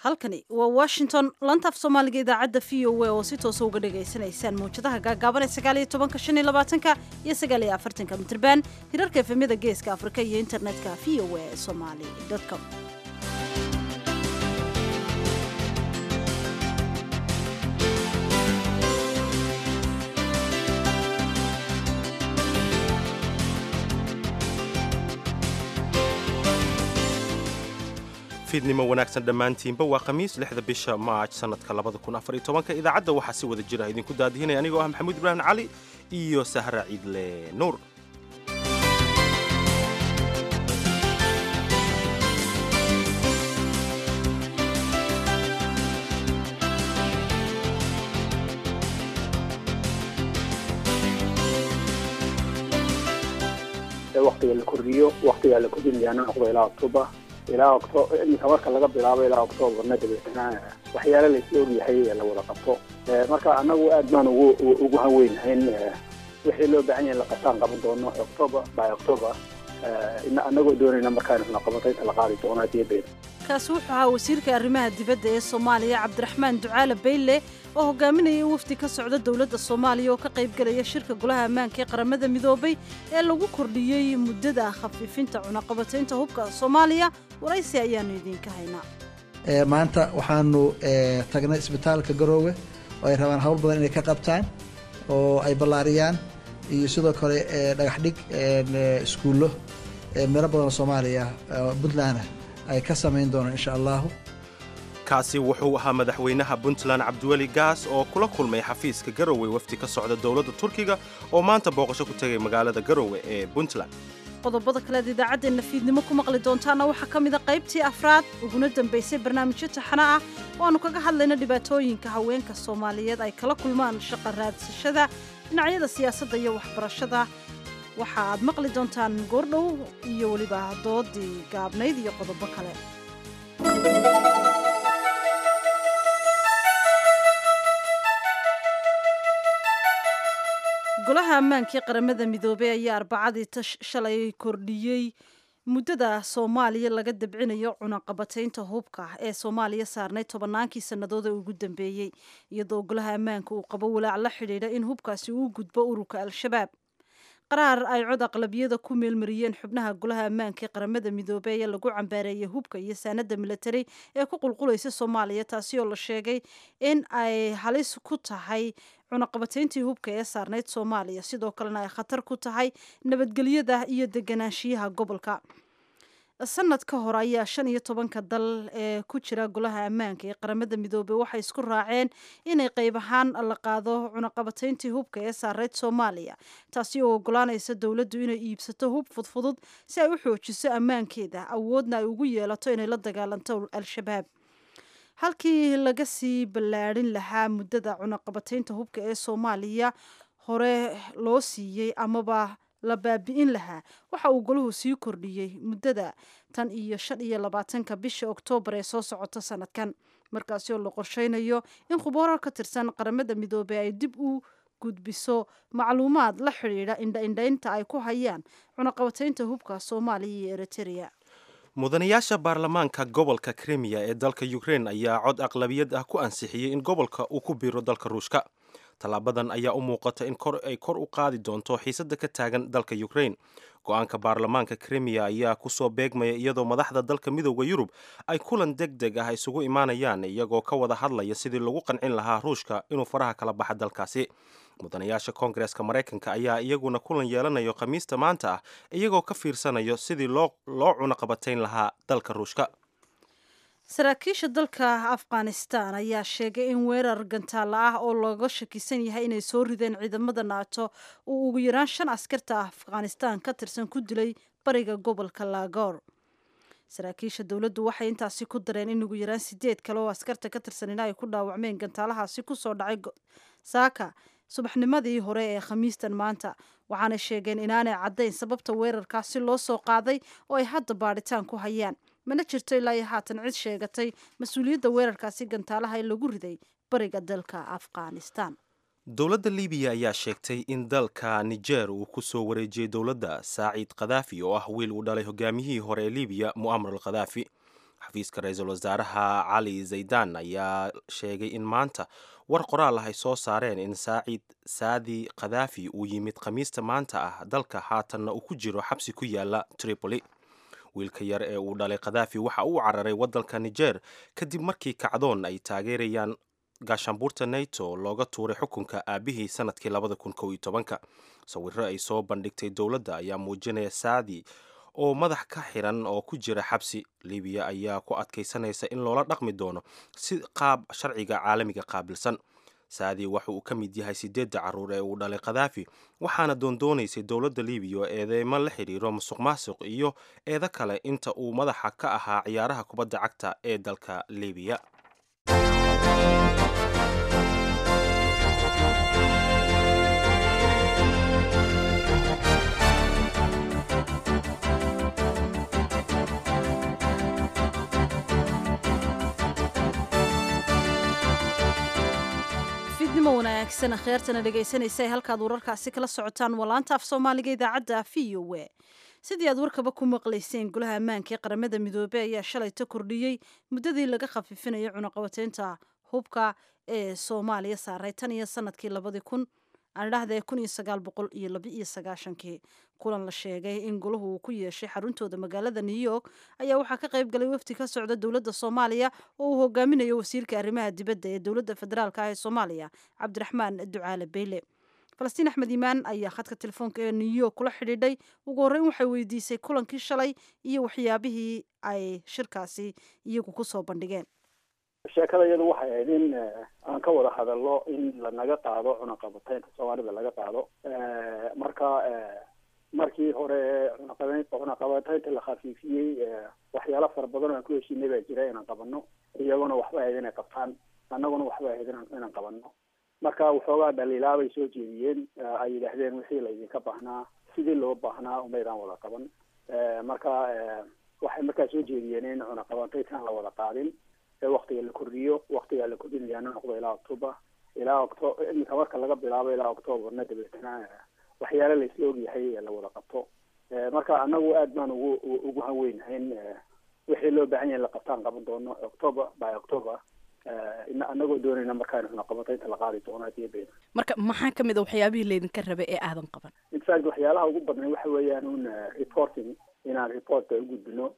halkani waa washington lantaaf soomaaliga idaacadda v o a oo si toosa uga dhagaysanaysaan mawjadaha gaagaaban ee sagaaliyo tobanka shan iyo labaatanka iyo sagaal iyo afartanka mitrban hirarka efemyada geeska afrika iyo internetka v o a somali com fiidnimo wanaagsan dhammaantiinba waa khamiis lixda bisha maaj sannadka labada kun afar iyo tobanka idaacadda waxaa si wada jira idinku daadihinaya anigoo ah maxamuud ibraahim cali iyo sahra ciidle nuur waktiga la kordhiyo waktigaa la kordhinayana noqdo ilaa october ilaa octo iminka marka laga bilaabo ilaa octoobarna dabeetana waxyaale la isla ogyahay la wada qabto marka annagu aad baan ugu ugu hanweynahayn wixii loo baahan yahay la qabtaan qaban doono october by october annagoo doonayna markaan qabantaynta la qaadi doono haddii been kaasi wuxuu ahaa wasiirka arrimaha dibadda ee soomaaliya cabdiraxmaan ducaale bayle oo hogaaminaya wafdi ka socda dowladda soomaaliya oo ka qaybgelaya shirka golaha ammaanka ee qaramada midoobay ee lagu kordhiyey muddada khafiifinta cunaqabataynta hubka soomaaliya waraysi ayaanu idiinka haynaa maanta waxaanu tagnay isbitaalka garoowe oo ay rabaan hawl badan inay ka qabtaan oo ay ballaariyaan iyo sidoo kale dhagax dhig iskuullo meelo badanoo soomaaliya puntland ay ka samayn doonaan insha allahu kaasi wuxuu ahaa madaxweynaha puntland cabdiweli gaas oo kula kulmay xafiiska garowe wafdi ka socda dowladda turkiga oo maanta booqasho ku tegay magaalada garowe ee puntland qodobada kaleed idaacaddeenna fiidnimo ku maqli doontaana waxaa ka mida qaybtii afraad uguna dambaysay barnaamijyo taxano ah oo aanu kaga hadlayno dhibaatooyinka haweenka soomaaliyeed ay kala kulmaan shaqa raadsashada dhinacyada siyaasadda iyo waxbarashada waxa aad maqli doontaan goordhow iyo weliba doodii gaabnayd iyo qodobo kale golaha ammaankii qaramada midoobey ayaa arbacadii shalay kordhiyey muddada soomaaliya laga dabcinayo cunaqabataynta hubka ee soomaaliya saarnay tobannaankii sannadood ee ugu dambeeyey iyadoo golaha ammaanka uu qabo walaac la xidhiidha in hubkaasi uu gudbo ururka al-shabaab qaraar ay cod aqlabiyada ku meelmariyeen xubnaha golaha ammaanka ee qaramada midoobey ayaa lagu cambaareeyay hubka iyo saanada militari ee ku qulqulaysa soomaaliya taasi oo la sheegay in ay halis ku tahay cunaqabatayntii hubka ee saarnayd soomaaliya sidoo kalena ay khatar ku tahay nabadgelyada iyo deganaanshiyaha gobolka sanad ka hor ayaa shan iyo tobanka dal ee ku jira golaha ammaanka ee qaramada midoobey waxay isku raaceen inay qayb ahaan la qaado cunaqabatayntii hubka ee saarayd soomaaliya taasi oo ogolaanaysa dowladdu inay iibsato hub fudfudud si ay u xoojiso ammaankeeda awoodna ay ugu yeelato inay la dagaalanto al-shabaab halkii laga sii ballaadhin lahaa muddada cunaqabataynta hubka ee soomaaliya hore loo siiyey amaba la baabi'in lahaa waxa uu golahu sii kordhiyey muddada tan iyo shan iyo labaatanka bisha oktoobar ee soo socota sanadkan markaasi oo la qorsheynayo in khubaro ka tirsan qaramada midoobey ay dib u gudbiso macluumaad la xidhiidha indhaindhaynta ay ku hayaan cunaqabataynta hubka soomaaliya iyo eritrea mudanayaasha baarlamaanka gobolka krimiya ee dalka ukrein ayaa cod aqlabiyad ah ku ansixiyey in gobolka uu ku biiro dalka ruushka tallaabadan ayaa u muuqata in ay kor u qaadi doonto xiisadda ka taagan dalka ukrain go-aanka baarlamaanka krimiya ayaa kusoo beegmaya iyadoo madaxda dalka midooda yurub ay kulan deg deg ah isugu imaanayaan iyagoo ka wada hadlaya sidii lagu qancin lahaa ruushka inuu faraha kala baxa dalkaasi mudanayaasha koongareska maraykanka ayaa iyaguna kulan yeelanayo khamiista maanta ah iyagoo ka fiirsanayo sidii loo cunaqabatayn lahaa dalka ruushka saraakiisha dalka afghanistan ayaa sheegay in weerar gantaalla ah oo looga shakisan yahay inay soo rideen ciidamada naato uu ugu yaraan shan askarta afghanistan ka tirsan ku dilay bariga gobolka laagoor saraakiisha dowladdu waxay intaasi ku dareen in ugu yaraan sideed kale oo askarta ka tirsanina ay ku dhaawacmeen gantaalahaasi kusoo dhacay saaka subaxnimadii hore ee khamiistan maanta waxaanay sheegeen inaanay caddayn sababta weerarkaasi loo soo qaaday oo ay hadda baadhitaan ku hayaan mana jirto ilaa iyo haatan cid sheegatay mas-uuliyadda weerarkaasi gantaalaha ee lagu riday bariga dalka afghanistan dowladda libiya ayaa sheegtay in dalka niger uu ku soo wareejiyey dowladda saaciid khadaafi oo ah wiil uu dhalay hogaamiyihii hore ee libiya mu'amar al khadaafi xafiiska ra-iisul wasaaraha cali zaydan ayaa sheegay in maanta war qoraal ah ay soo saareen in saacid saadi khadaafi uu yimid khamiista maanta ah dalka haatanna uu ku jiro xabsi ku yaala tripoli wiilka yar ee uu dhalay khadaafi waxa uu cararay waddanka niger kadib markii kacdoon ay taageerayaan gaashaanbuurta nato looga tuuray xukunka aabihii sanadkii labada kun kow iyo tobanka sawiro ay soo bandhigtay dowladda ayaa muujinaya saadi oo madax ka xiran oo ku jira xabsi libiya ayaa ku adkaysanaysa in loola dhaqmi doono si qaab sharciga caalamiga qaabilsan saadi waxa uu ka mid yahay sideedda caruur ee uu dhalay khadaafi waxaana doondoonaysay dowladda libiya oo eedeymo la xidhiiro musuq maasuq iyo eedo kale inta uu madaxa ka ahaa ciyaaraha kubadda cagta ee dalka libiya fidnimo wanaagsan akhyaartana dhegaysanaysa ee halkaad wararkaasi kala socotaan waa laanta af soomaaliga idaacadda v o e sidii aad warkaba ku maqlayseen golaha ammaanka ee qaramada midoobey ayaa shalayta kordhiyey muddadii laga khafiifinayo cunaqabateynta hubka ee soomaaliya saaray tan iyo sanadkii labadii kun aan idhahdee kun iyo sagaal boqol iyo laba iyo sagaashankii kulan la sheegay in golahu uu ku yeeshay xaruntooda magaalada new york ayaa waxaa ka qayb galay wafdi ka socda dowladda soomaaliya oo uu hogaaminayo wasiirka arrimaha dibadda ee dowladda federaalk ah ee soomaaliya cabdiraxmaan ducaale beyle falastiin axmed iimaan ayaa khadka telefoonka ee new york kula xidhiidhay ugu horreyn waxay weydiisay kulankii shalay iyo waxyaabihii ay shirkaasi iyagu kusoo bandhigeen sheekada iyadu waxay ahayd in aan ka wada hadalno in lanaga qaado cunaqabateynta soomaalida laga qaado marka markii hore cunaqabe cunaqabateynta la khafiifiyey waxyaalo fara badan oo aan ku heshiinay baa jira inaan qabano iyaguna waxba ahayd inay qabtaan annaguna waxba ahayd inaan qabano marka waxoogaa dhaliilaabay soo jeediyeen ay yidhaahdeen wixii laydinka baahnaa sidii loo baahnaa umaydaan wada qaban marka waxay markaa soo jeediyeen in cunaqabateyntaan la wada qaadin ee waktiga la kordhiyo waktigaa la kordhinayaana noqdo ilaa october ilaa octo iminka marka laga bilaabo ilaa octoberna dabeetana waxyaale la isla ogyahay la wada qabto marka anagu aad baan ugu ugu hanweynahay in wixii loo baahan yahay la qabtaan qaban doono october by october anagoo doonayna markaan cunaqabateynta la qaadi doono hadii been marka maxaa kamid a waxyaabihii laydinka rabay ee aadan qaban infact waxyaalaha ugu badnay waxa weeyaan un reporting inaan reportka ugudbino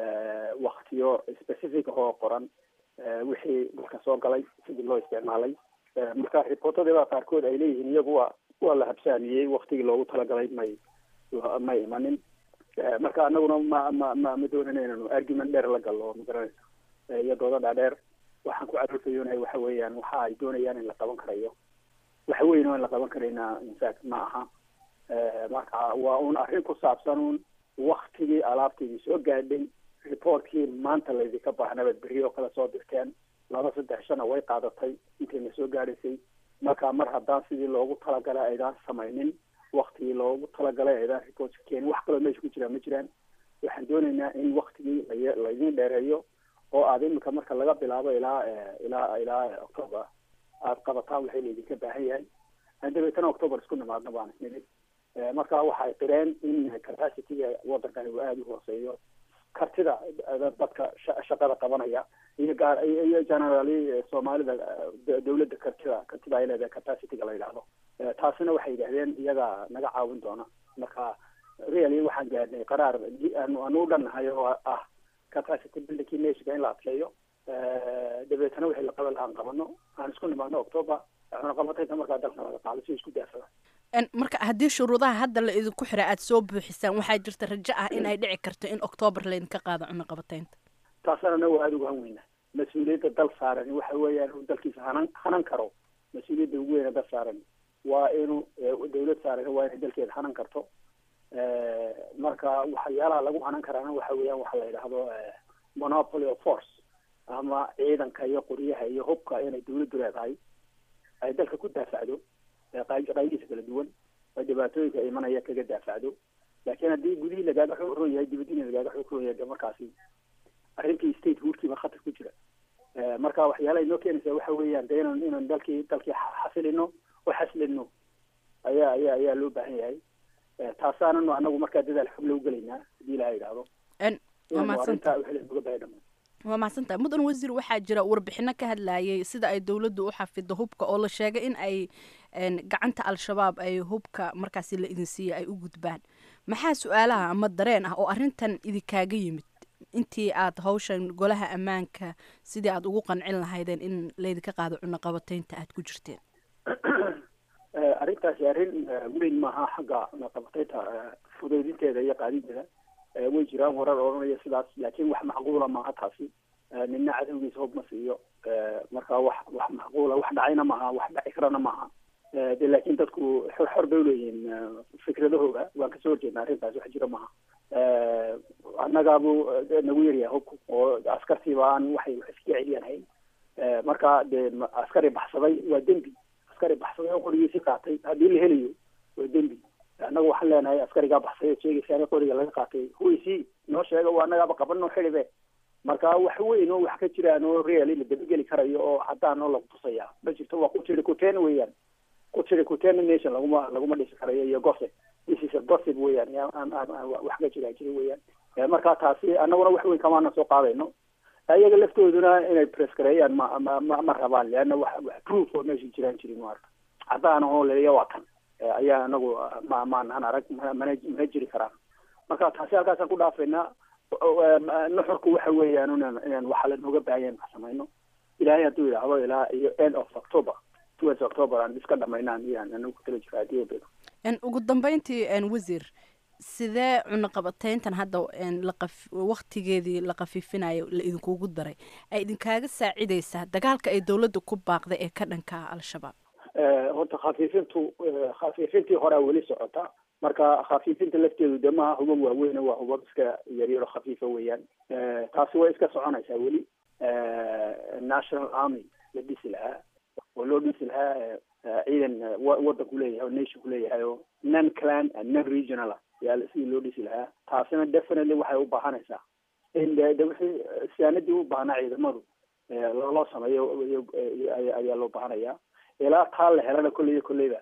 waktiyo specific oo qoran wixii dalka soo galay sidii loo isticmaalay marka reportadaba qaarkood ay leeyihiin iyagu waa waa la habsaamiyey waktigii loogu talagalay may may imanin marka anaguna ma ma ma ma doonana inanu argument dheer la gallo ma garanaysa iyo dooda dhaadheer waxaan ku caruurtayoonahay waxa weeyaan waxa ay doonayaan in la qaban karayo waxa weyn oo in la qaban karayna infact ma aha marka waa un arrin ku saabsan un waktigii alaabtaydii soo gaadhay reportkii maanta laydinka baahnabaad berri oo kale soo dirteen laba saddex shana way qaadatay intayna soo gaadhaysay marka mar haddaan sidii loogu talagalay aydaan samaynin waktigii loogu talagalay aydaan reportka keenin wax kaloo meesha ku jiraan ma jiraan waxaan doonaynaa in waktigii la laydin dheereeyo oo aada imika marka laga bilaabo ilaa ilaa ilaa october aada qabataan waxay laydinka baahan yahay aan dabeetana october isku nimaadna baan isnimid marka waxay qireen in capacityga wadankani uu aada u hooseeyo kartida dadka shaqada qabanaya iyo gaar iyo generally soomaalida dawladda kartida kartida ay leedahay capacityga la yidhaahdo taasina waxay yidhahdeen iyaga naga caawin doona marka really waxaan gaadhnay qaraar aanu anu dhannahay oo ah capacity buildingkii nashika in la adkeeyo dabeetana wixii la qaban lahaan qabano aan isku nimaadno october cunaqabateynta markaa dalka laga qaado si isku daafada marka haddii shuruudaha hadda la idinku xira aada soo buuxisaan waxaa jirta rajo ah in ay dhici karto in octoobar laydinka qaado cunaqabateynta taasana anagu aada uga hanweyna mas-uuliyadda dal saaran waxa weeyaan inuu dalkiisa hanan hanan karo mas-uuliyadda ugu weyna dal saaran waa inuu dawlad saaran waa inay dalkeeda hanan karto marka waxyaalaha lagu hanan karaana waxa weeyaan waxa la yidhaahdo monopoly of force ama ciidanka iyo qoryaha iyo hubka inay dawladdu leedahay ay dalka ku daafacdo qaybihiisa kala duwan oo dhibaatooyinka imanaya kaga daafacdo laakiin haddii gudihii lagaaga xoog ron yahay dibadiina lagaaga xoog ron yahay de markaasi arrintii state hoodkiiba khatar ku jira marka waxyaalaha inoo keenaysa waxa weeyaan de inan inan dalkii dalkii xasilino oo xaslino ayaa ayaa ayaa loo baahan yahay taasaananu anagu markaa dadaal xog lagu gelaynaa hadii ilaha yidhaahdo waa mahadsanta arrintaa wixii lanoga baahay dhamaan waa mahadsantahay mudan wasiir waxaa jira warbixino ka hadlayay sida ay dowladdu u xafido hubka oo la sheegay in ay gacanta al-shabaab ay hubka markaasi la idin siiya ay u gudbaan maxaa su-aalaha ama dareen ah oo arrintan idinkaaga yimid intii aad hawshan golaha ammaanka sidii aad ugu qancin lahaydeen in laydinka qaado cunaqabataynta aad ku jirteen arrintaasi arrin weyn maaha xagga cunaqabataynta fudeydinteeda iyo qaadideeda way jiraan warar odhanaya sidaas laakiin wax macquula maaha taasi nina cadowgiisa hub ma siiyo marka wax wax macquula wax dhacayna maaha wax dhaci karana maaha de laakiin dadku xor xor bay uleeyihiin fikradahooda waan kasoo horjeedna arrintaas wax jira maaha annagaabu nagu yaryahay hubku oo askartiiba aan waxay wax iska celiyaan hayn marka dee askari baxsaday waa dembi askari baxsaday oo qorigiisi qaatay haddii la helayo waa dembi annaga waxaan leenahay askarigaa baxsay oo sheegaysa in qoriga laga qaatay huisi noo sheega waa annagaaba qabanoo xilibe marka wax weyn oo wax ka jiraan oo reali la dabageli karayo oo haddaan oo lagu tusaya ma jirto waa kutiri kuteen weeyaan kutiri kuteen nation laguma laguma dhisi karayo iyo gossip this is a gossip weeyaan aan aan wax ka jira jira weeyaan marka taasi annaguna wax weyn kamaana soo qaadayno iyaga laftooduna inay press gareeyaan ma ma ma ma rabaan leanna wax wax proof oo meesha jiraan jirin maarka haddaan oo leeya waa kan ayaa anagu ma maanahan arag mana mana jiri karaan marka taasi halkaasaan ku dhaafaynaa nuxurku waxa weeyaan inaan inaan waxa lanooga baahan wax samayno ilaahay hadduu yidhaahdo ilaa iyo end of october towards october aan iska dhamaynaan iyaan anagu ku tala jira haddii bedo ugu dambeyntii wasiir sidee cunaqabatayntan hadda laqaf waktigeedii la qafiifinayo la idinkugu daray ay idinkaaga saacidaysaa dagaalka ay dowladda ku baaqday ee ka dhanka al-shabaab horta khafiifintu khafiifintii horea weli socota marka khafiifinta lafteedu de maaha hubab waaweyn waa hubab iska yaryaro khafiifa weeyaan taasi way iska soconaysaa weli national army la dhisi lahaa oo loo dhisi lahaa ciidan wadanku leeyahay oo nationku leeyahay oo non clan and non regional yaa sidii loo dhisi lahaa taasina definitely waxay u baahanaysaa in de de wixii siyaanadii u baahnaa ciidamadu loo sameeyo ayaa loo baahanayaa ilaa taa la helana kolley iyo kolleyba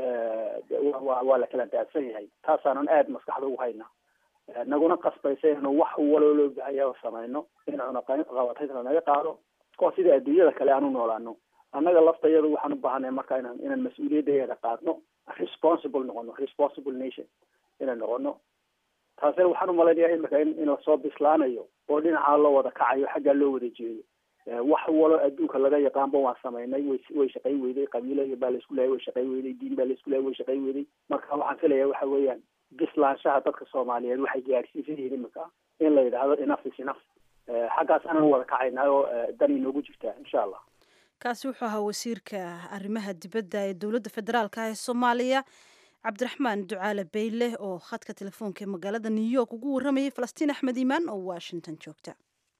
wa waa la kala daadsan yahay taasaanan aada maskaxda ugu hayna naguna qasbaysa inanu wax waloo loo baahaya samayno in cunaqabatayntana naga qaado oo sida adduunyada kale aan u noolaano annaga laftayada waxaan u baahanay marka inaan inaan mas-uuliyaddeeda qaadno responsible noqono responsible nation inaan noqono taasina waxaan umalaynaya imika in in lasoo bislaanayo oo dhinacaa loo wada kacayo xaggaa loo wada jeedo wax walo adduunka laga yaqaanba waan samaynay way way shaqay weyday qabiilo baa laisku lehay way shaqay weyday diin baa laisku lehay way shaqay weyday marka waxaan filaya waxa weeyaan bislaanshaha dadka soomaaliyeed waxay gaadhsiisan yihiin imika in la yidhaahdo enough is enough xaggaas aanan wada kacaynaa oo dan inoogu jirtaa insha allah kaasi wuxuu ahaa wasiirka arrimaha dibadda ee dowladda federaalka ee soomaaliya cabdiraxmaan ducaale bayle oo khadka telefoonka ee magaalada new york ugu warramayay falastiin axmed iimaan oo washington joogta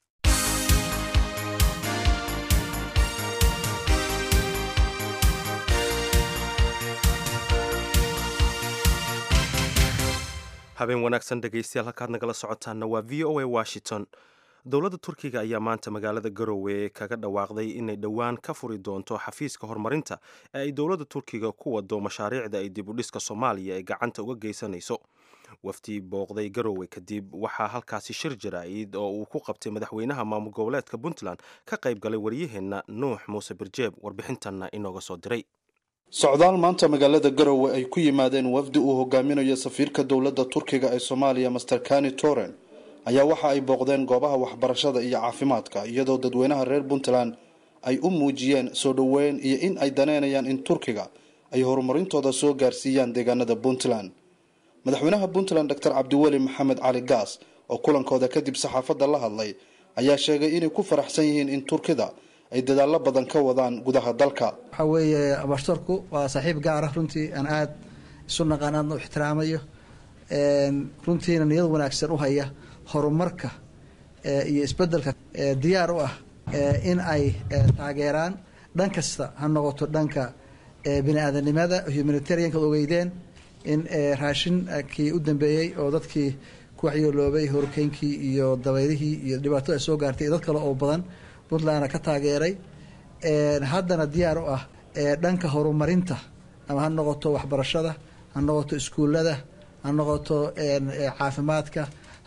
habeen wanaagsan dhegaystayaal halkaad nagala socotaanna waa v o a washington dowladda turkiga ayaa maanta magaalada garowe kaga dhawaaqday inay dhowaan ka furi doonto xafiiska horumarinta ee ay dowladda turkiga ku wado mashaariicda ay dib u dhiska soomaaliya ee gacanta uga geysanayso wafdi booqday garowe kadib waxaa halkaasi shir jaraa'id oo uu ku qabtay madaxweynaha maamul goboleedka puntland ka qayb galay waryaheenna nuux muuse birjeeb warbixintanna inooga soo diray socdaal maanta magaalada garowe ay ku yimaadeen wafdi uu hogaaminayo safiirka dowladda turkiga ee soomaaliya master kani toren ayaa waxa ay booqdeen goobaha waxbarashada iyo caafimaadka iyadoo dadweynaha reer puntland ay u muujiyeen soo dhoweyn iyo in ay daneynayaan in turkiga ay horumarintooda soo gaarsiiyaan deegaanada puntland madaxweynaha puntland doctor cabdiweli maxamed cali gaas oo kulankooda kadib saxaafadda la hadlay ayaa sheegay inay ku faraxsan yihiin in turkida ay dadaallo badan ka wadaan gudaha dalka waxaa weeye ambashadarku waa saaxiib gaar ah runtii aan aada isu naqaan aadna u ixtiraamayo runtiina niyad wanaagsan u haya horumarka iyo isbedelka diyaar u ah in ay taageeraan dhan kasta ha noqoto dhanka bini aadanimada humanitarianka ogeydeen in raashinkii u dambeeyey oo dadkii ku waxyooloobay horkeynkii iyo dabaylihii iyo dhibaatada ay soo gaartay iyo dad kale oo badan puntlandna ka taageeray haddana diyaar u ah dhanka horumarinta ama ha noqoto waxbarashada ha noqoto iskuullada ha noqoto caafimaadka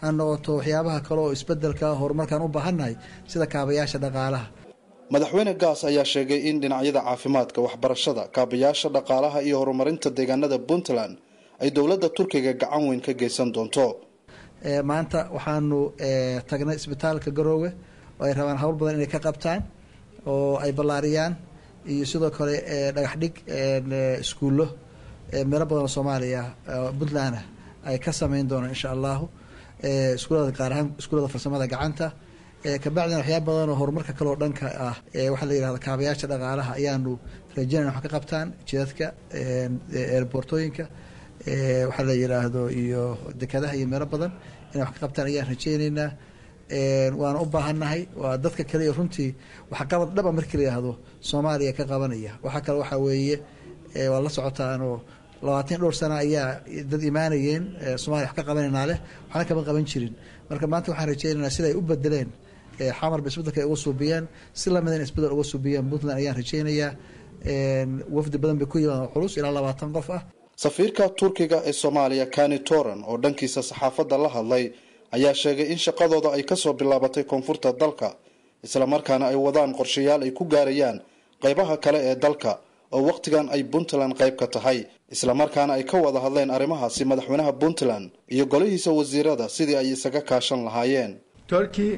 ha noqoto waxyaabaha kale oo isbedelka horumarkaan u baahannahay sida kaabayaasha dhaqaalaha madaxweyne gaas ayaa sheegay in dhinacyada caafimaadka waxbarashada kaabayaasha dhaqaalaha iyo horumarinta deegaanada puntland ay dowladda turkiga gacan weyn ka geysan doonto maanta waxaanu tagnay isbitaalka garoowe oo ay rabaan hawl badan inay ka qabtaan oo ay ballaariyaan iyo sidoo kale dhagax dhig iskuullo meelo badan oo soomaaliya puntland ay ka sameyn doonaan insha allahu iskuulada gaar ahaan iskuulada farsamada gacanta kabacdina waxyaaba badan oo horumarka kale oo dhanka ah waxaa la yihahda kaabayaasha dhaqaalaha ayaanu rajeynayna wax ka qabtaan jidadka eerboortooyinka waxaa la yiraahdo iyo dekadaha iyo meelo badan inay wax ka qabtaan ayaan rajeyneynaa waana u baahannahay waa dadka kale iyo runtii waxqabad dhaba markii la yihahdo soomaaliya ka qabanaya waxaa kale waxaa weeye waa la socotaanoo labaatan dhowr sana ayaa dad imaanayeen soomaliya wax ka qabanaynaa leh waxna kama qaban jirin marka maanta waxaan rajeynaynaa sida ay u bedeleen xamarba isbedelka ay uga suubiyeen si lamida in isbedel uga suubiyeen puntland ayaan rajeynayaa wafdi badan bay ku yimaadeen culus ilaa labaatan qof ah safiirka turkiga ee soomaaliya kani toran oo dhankiisa saxaafadda la hadlay ayaa sheegay in shaqadooda ay kasoo bilaabatay koonfurta dalka islamarkaana ay wadaan qorshayaal ay ku gaarayaan qaybaha kale ee dalka oo wakhtigan ay puntland qayb ka tahay islamarkaana ay ka wada hadleen arrimahaasi madaxweynaha puntland iyo golihiisa wasiirada sidii ay isaga kaashan lahaayeen Turkey,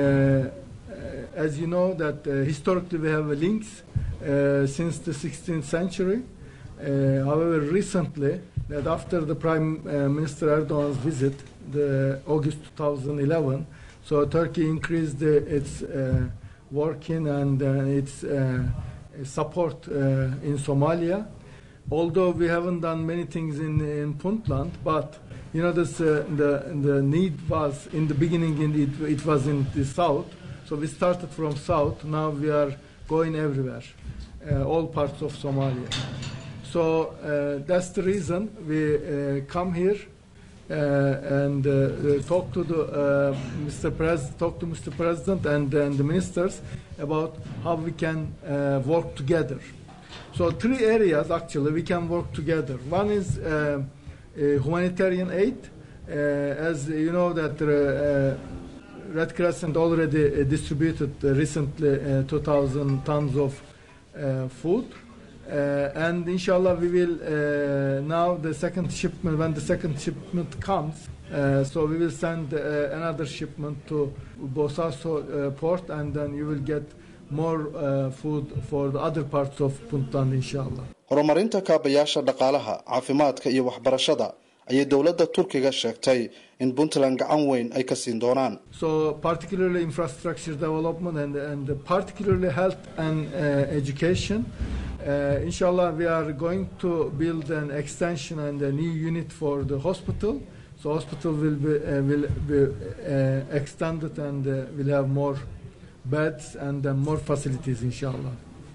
uh, as you know, that uh, historically we have links uh, since the 16th century. Uh, however, recently, that after the Prime uh, Minister Erdogan's visit, the August 2011, so Turkey increased uh, its uh, working and uh, its uh, support uh, in Somalia. Although we haven't done many things in, in Puntland, but you know this, uh, the the need was in the beginning in it, it was in the south, so we started from south. Now we are going everywhere, uh, all parts of Somalia. So uh, that's the reason we uh, come here uh, and uh, uh, talk to the uh, Mr. Pres- talk to Mr. President and, and the ministers about how we can uh, work together. So three areas actually we can work together. One is uh, uh, humanitarian aid, uh, as you know that uh, uh, Red Crescent already uh, distributed uh, recently uh, 2,000 tons of uh, food. Uh, and inshallah we will uh, now the second shipment when the second shipment comes uh, so we will send uh, another shipment to Bosaso uh, port and then you will get more uh, food for the other parts of Puntland inshallah horumarinta kaabayaasha dhaqaalaha caafimaadka iyo waxbarashada ayay dowladda turkiga sheegtay in puntland gacan weyn ay ka siin doonaan so particularly infrastructure development and, and particularly health and uh, education uh, inshallah we are going to build an extension and a new unit for the hospital so hospital will be, uh, will be uh, extended and uh, will have more beds and uh, more facilities inshallah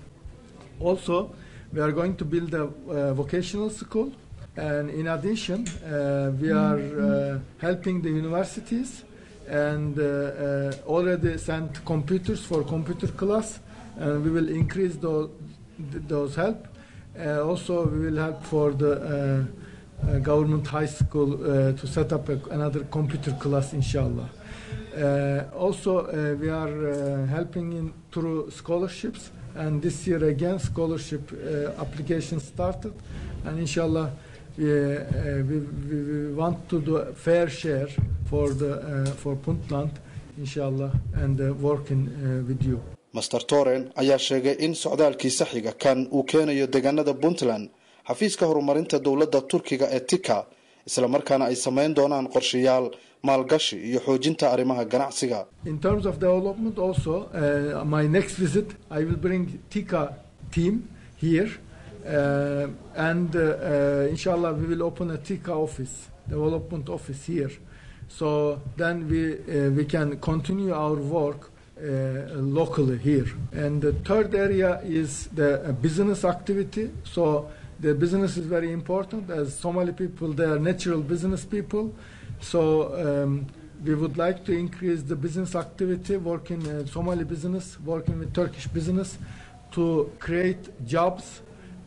also we are going to build a uh, vocational school and in addition uh, we are uh, helping the universities and uh, uh, already sent computers for computer class and we will increase those, those help uh, also we will help for the uh, uh, government high school uh, to set up a, another computer class inshallah uh, also uh, we are uh, helping in through scholarships and this year again scholarship uh, application started and inshallah we, uh, we, we, we want to do a fair share for the uh, for Puntland inshallah and uh, working uh, with you master toren ayaa sheegay in socdaalkiisa xiga kan uu keenayo deegaanada puntland xafiiska horumarinta dowladda turkiga ee tika islamarkaana ay samayn doonaan qorshayaal maalgashi iyo xoojinta arrimaha ganacsiga In terms of development, also, uh, my next visit, I will bring Tika team here, uh, and uh, uh, inshallah, we will open a Tika office, development office here. So then we uh, we can continue our work uh, locally here. And the third area is the uh, business activity. So the business is very important. As Somali people, they are natural business people. So um, we would like to increase the business activity, working uh, Somali business, working with Turkish business, to create jobs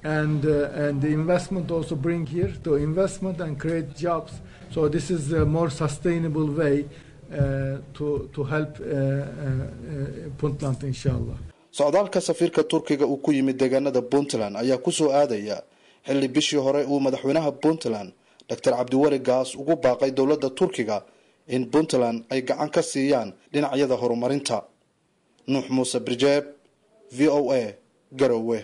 and uh, and the investment also bring here to investment and create jobs. So this is a more sustainable way uh, to to help uh, uh, uh, Puntland, inshallah. socdaalka safiirka turkiga uu ku yimid deegaanada puntland ayaa kusoo aadaya xilli bishii hore uu madaxweynaha puntland doctor cabdiweli gaas ugu baaqay dowladda turkiga in puntland ay gacan ka siiyaan dhinacyada horumarinta nuux muuse birjeeb v o a garowe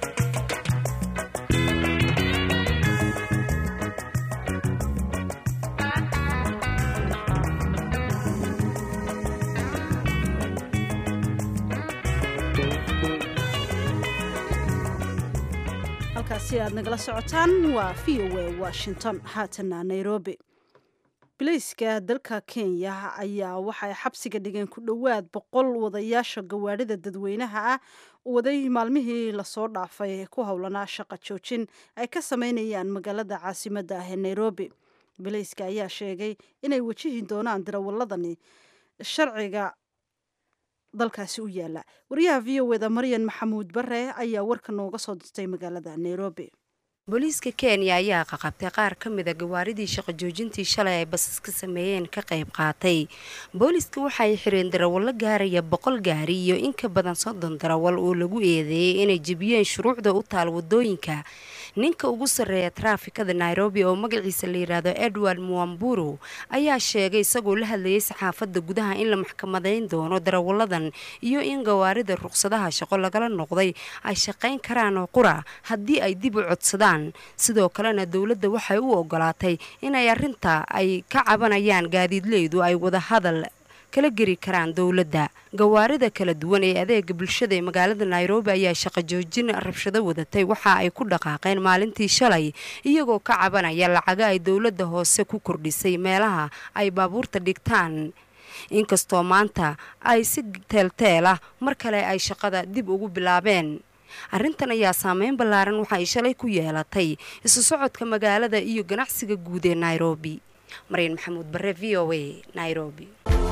halkaasi aad nagala socotaan waa v o a washington haatana nairobi bilayska dalka kenya ayaa waxay xabsiga dhigeen ku dhowaad boqol wadayaasha gawaadhida dadweynaha ah waday maalmihii lasoo dhaafay ku howlanaa shaqa joojin ay ka sameynayaan magaalada caasimadda ah ee nairobi bilayska ayaa sheegay inay wajihi doonaan dirawaladani sharciga dalkaasi u yaala wariyaha v o eda maryan maxamuud bare ayaa warka nooga soo dirtay magaalada nairobi booliiska kenya ayaa qaqabtay qaar ka mida gawaaridii shaqo joojintii shalay ay basas ka sameeyeen ka qayb qaatay booliiska waxaay xireen darawallo gaaraya boqol gaari iyo in ka badan soddon darawal oo lagu eedeeyey inay jebiyeen shuruucda u taal wadooyinka ninka ugu sarreeya taraafikada nairobi oo magaciisa la yidhaahdo edward muamburu ayaa sheegay isagoo la hadlayay saxaafadda gudaha in la maxkamadeyn doono darawalladan iyo in gawaarida ruqsadaha shaqo lagala noqday ay shaqayn karaan oo qura haddii ay dib u codsadaan sidoo kalena dowladda waxay u ogolaatay inay arrinta ay ka cabanayaan gaadiidleydu ay wada hadal kala geri karaan dowladda gawaarida kala duwan ee adeega bulshada ee magaalada nairobi ayaa shaqo joojin rabshado wadatay waxa ay ku dhaqaaqeen maalintii shalay iyagoo ka cabanaya lacaga ay dowladda hoose ku kordhisay meelaha ay baabuurta dhigtaan inkastoo maanta ay si teelteel ah mar kale ay shaqada dib ugu bilaabeen arrintan ayaa saameyn ballaaran waxa ay shalay ku yeelatay isu socodka magaalada iyo ganacsiga guud ee nairobi maryan maxamuud bare v o a nairobi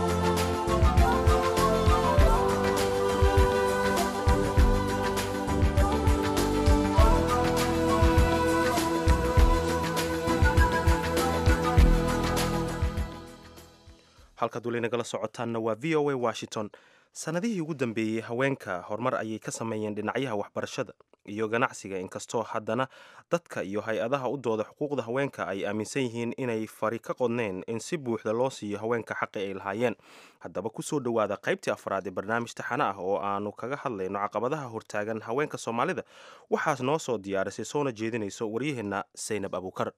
halkaad weli nagala socotaanna waa v o a washington sanadihii ugu dambeeyey haweenka horumar ayay ka sameeyeen dhinacyaha waxbarashada iyo ganacsiga inkastoo haddana dadka iyo hay-adaha u dooda xuquuqda haweenka ay aaminsan yihiin inay fari ka qodneen in si buuxda loo siiyo haweenka xaqi ay lahaayeen haddaba kusoo dhowaada qaybtii afraad ee barnaamij taxane ah oo aanu kaga hadlayno caqabadaha hortaagan haweenka soomaalida waxaas noo soo diyaarisay soona jeedinayso waryaheenna saynab abuukar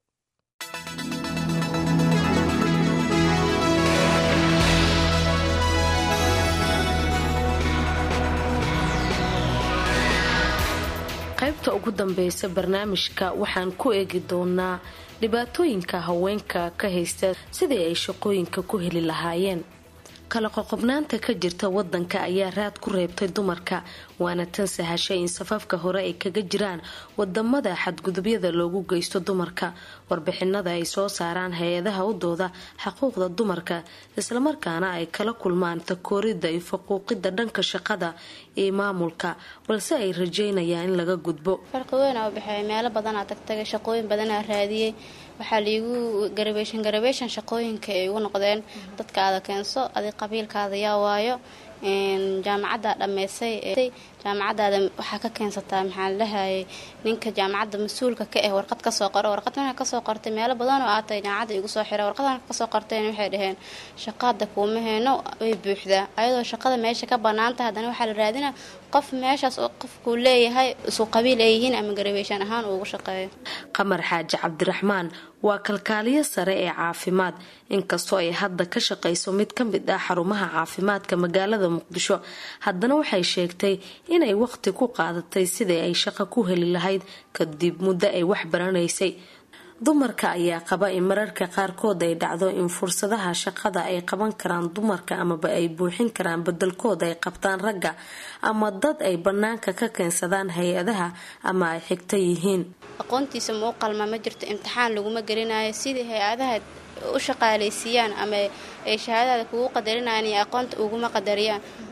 qaybta ugu dambeysa barnaamijka waxaan ku eegi doonaa dhibaatooyinka haweenka ka haysta sidii ay shaqooyinka ku heli lahaayeen kala qoqobnaanta ka jirta wadanka ayaa raad ku reebtay dumarka waana tan sahashay in safafka hore ay kaga jiraan wadamada xadgudubyada loogu geysto dumarka warbixinada ay soo saaraan hay-adaha u dooda xuquuqda dumarka islamarkaana ay kala kulmaan takooridda iyo faquuqida dhanka shaqada iyo maamulka balse ay rajeynayaan in laga gudbo farqi weyn aa u baxeeya meelo badanaa tagtagay shaqooyin badanaa raadiyey waxaa liigu garabeeshan garabeeshan shaqooyinka ay ugu noqdeen dadkaada keenso adig qabiilkaada yaa waayo jaamacadda dhammeysay jaamacadaada waxaa ka keensataa maxaa ladhahayay ninka jaamacadda mas-uulka ka ah warqad kasoo qoro warqad markaa kasoo qortay meelo badan oo aatay jaamacadda igu soo xira warqadan kasoo qorteen waxay dhaheen shaqaada kuuma heeno way buuxdaa ayadoo shaqada meesha ka banaantah haddana waxaa la raadina qof meeshaas oo qofkuu leeyahay isu qabiil ay yihiin ama garabeeshaan ahaan uugu shaqeeyo qamar xaaji cabdiraxmaan waa kalkaaliyo sare ee caafimaad inkastoo ay hadda ka shaqayso mid ka mid ah xarumaha caafimaadka magaalada muqdisho haddana waxay sheegtay inay waqti ku qaadatay sidii ay shaqo ku heli lahayd kadib muddo ay wax baranaysay dumarka ayaa qaba in mararka qaarkood ay dhacdo in fursadaha shaqada ay qaban karaan dumarka amaba ay buuxin karaan bedelkooda ay qabtaan ragga ama dad ay banaanka ka keensadaan hay-adaha ama ay xigto yihiin aqoontiisa ma u qalma ma jirto imtixaan laguma gelinayo sidii hay-adaha u shaqaalaysiiyaan ama ay shahaadada kugu qadarinayaan iyo aqoonta uguma qadariyaan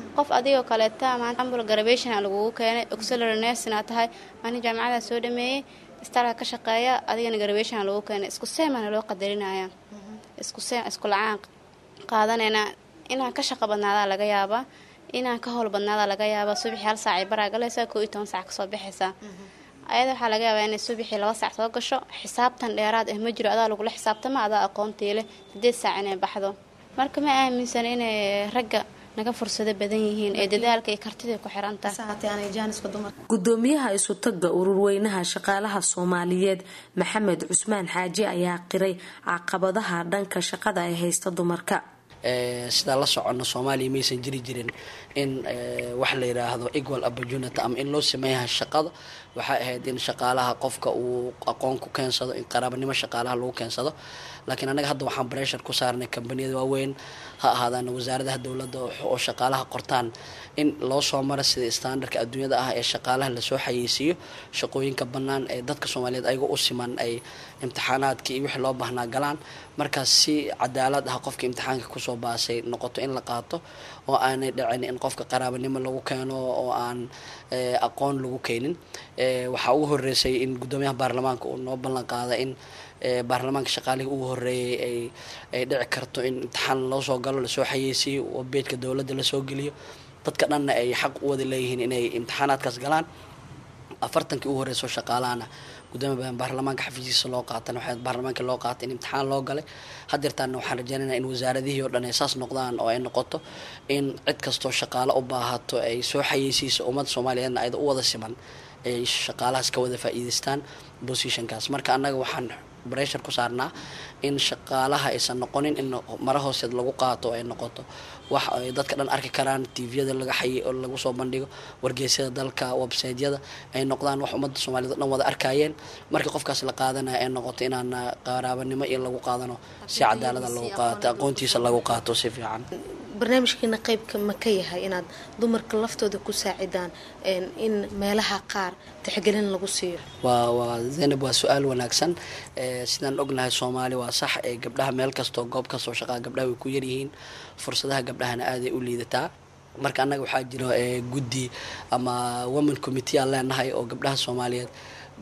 qof adigoo kaleeta maanta ambul garabation lagugu keenay auxiliary nursing aa tahay ani jaamacadaa soo dhameeyey istaalka ka shaqeeya adigana garabation lagu keenay isku seemana loo qadarinaya isku seem isku lacaan qaadanayna inaan ka shaqo badnaadaa laga yaabaa inaan ka howl badnaadaa laga yaabaa subaxii hal saacay baraa galaysaa koo iyo toban saac kasoo baxaysaa ayada waxaa laga yaabaa inay subaxii laba saac soo gasho xisaabtan dheeraad ah ma jiro adaa lagula xisaabtama adaa aqoontii leh sideed saac inay baxdo marka ma aaminsan inay ragga naga fursado badan yihiin ee dadaalka iyo kartida ku xirantahay gudoomiyaha isutaga ururweynaha shaqaalaha soomaaliyeed maxamed cusmaan xaaji ayaa qiray caqabadaha dhanka shaqada ay haysta dumarka sidaa la socono soomaaliya maysan jiri jirin in wax la yidhaahdo equal opportunity ama in loo sameeyaha shaqada waxay ahayd in shaqaalaha qofka uu aqoon ku keensado in qaraabanimo shaqaalaha lagu keensado laakiin annaga hadda waxaan breshar ku saarnay kambaniyada waaweyn ha ahaadaan wasaaradaha dowladda oo shaqaalaha qortaan in loo soo maro sida standardka adduunyada ah ee shaqaalaha lasoo xayeysiiyo shaqooyinka bannaan ee dadka soomaaliyeed ayaga u siman ay imtixaanaadkii iyo wixii loo baahnaa galaan markaas si cadaalad ah qofka imtixaanka kusoo baasay noqoto in la qaato oo aanay dhicin in qofka qaraabanimo lagu keeno oo aan aqoon lagu keenin waxaa ugu horeysay in guddoomiyaha baarlamaanka uu noo ballan qaada in baarlamaanka shaqaalihii ugu horeeyay ay dhici karto in imtixaan loo soo galo lasoo xayeysiiyo oo beedka dowladda lasoo geliyo dadka dhanna ay xaq u wada leeyihiin inay imtixaanaadkaas galaan afartankii ugu horeyso shaqaalahana gudoomiya baarlamaanka xafiiskiisa loo qaatan waxaa baarlamaanka loo qaatay in imtixaan loo galay hadeertaana waxaan rajeynaynaa in wasaaradihii oo dhan ay saas noqdaan oo ay noqoto in cid kastoo shaqaalo u baahato ay soo xayeysiiso ummadda soomaaliyeedna ayada u wada siman ay shaqaalahaas ka wada faa'iideystaan positionkaas marka annaga waxaan breshar ku saarnaa in shaqaalaha aysan noqonin in mara hooseed lagu qaato ay noqoto wax ay dadka dhan arki karaan tviyada laga xayi oo lagu soo bandhigo wargeysyada dalka websiteyada ay noqdaan wax ummadda soomaaliyed o dhan wada arkayeen markii qofkaas la qaadanaya ay noqoto inaan qaraabanimo iyo lagu qaadano si cadaalada lagu qaato aqoontiisa lagu qaato si fiican barnaamijkiina qeybka ma ka yahay inaad dumarka laftooda ku saacidaan in meelaha qaar tixgelin lagu siiyo waa waa zaynab waa su-aal wanaagsan sidaan ognahay soomaali waa sax ee gabdhaha meel kastoo goob kastoo shaqaa gabdhaha way ku yaryihiin fursadaha gabdhahana aaday u liidataa marka annaga waxaa jiro guddi ama women committee aan leenahay oo gabdhaha soomaaliyeed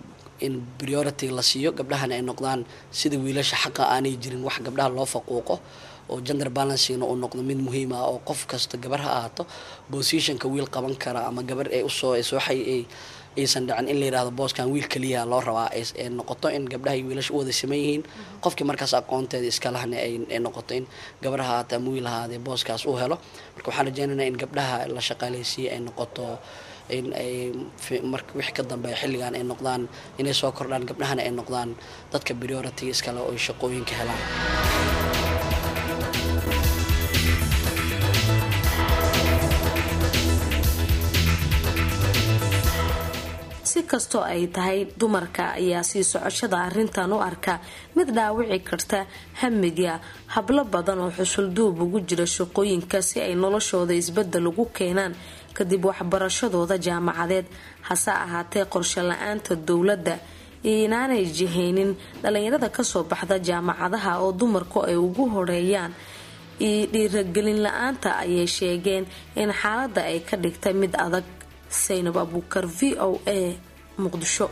in priority la siiyo gabdhahana ay noqdaan sida wiilasha xaqa aanay jirin wax gabdhaha loo faquuqo oo gender balancingna uu noqdo mid muhiim ah oo qof kasta gabar ha ahaato positionka wiil qaban kara ama gabar ay usoo soo xay aysan dhicin in la yidhahdo booskan wiil keliya loo rabaa ay noqoto in gabdhaha iyo wiilasha u wada siman yihiin qofkii markaas aqoonteeda iskalahna ay noqoto in gabar ha ahaate ama wiil ahaadee booskaas uu helo marka waxaan rajeynaynaa in gabdhaha la shaqaaleysiiye ay noqoto in ay marka wixii ka dambeeya xilligan ay noqdaan inay soo kordhaan gabdhahana ay noqdaan dadka priority iskale oo ay shaqooyinka helaan si kastoo ay tahay dumarka ayaa sii socoshada arrintan u arka mid dhaawici karta hamiga hablo badan oo xusulduub ugu jira shaqooyinka si ay noloshooda isbedel ugu keenaan kadib waxbarashadooda jaamacadeed hase ahaatee qorshe la-aanta dowladda iyo inaanay jihaynin dhalinyarada kasoo baxda jaamacadaha oo dumarku ay ugu horeeyaan iyo dhiiragelin la-aanta ayay sheegeen in xaaladda ay ka dhigtay mid adag saynab abuukar v o a muqdisho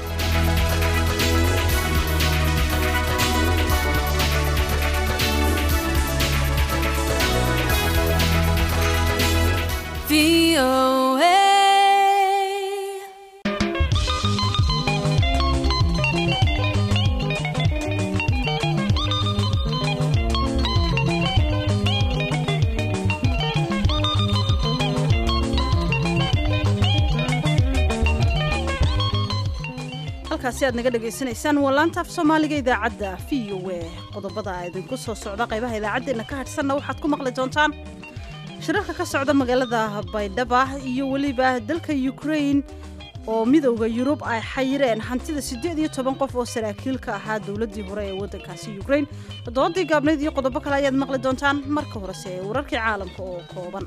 halkaasi aad naga dhagaysanaysaan waa laanta af soomaaliga idaacadda v o a qodobada idinku soo socda qaybaha idaacaddeenna ka hadhsanna waxaad ku maqli doontaan shirarka ka socda magaalada baydhaba iyo weliba dalka ukrain oo midowda yurub ay xayireen hantida siddeed iyo toban qof oo saraakiil ka ahaa dowladdii hore ee waddankaasi ukrain doodii gaabnayd iyo qodobo kale ayaad maqli doontaan marka horese ee wararkii caalamka oo kooban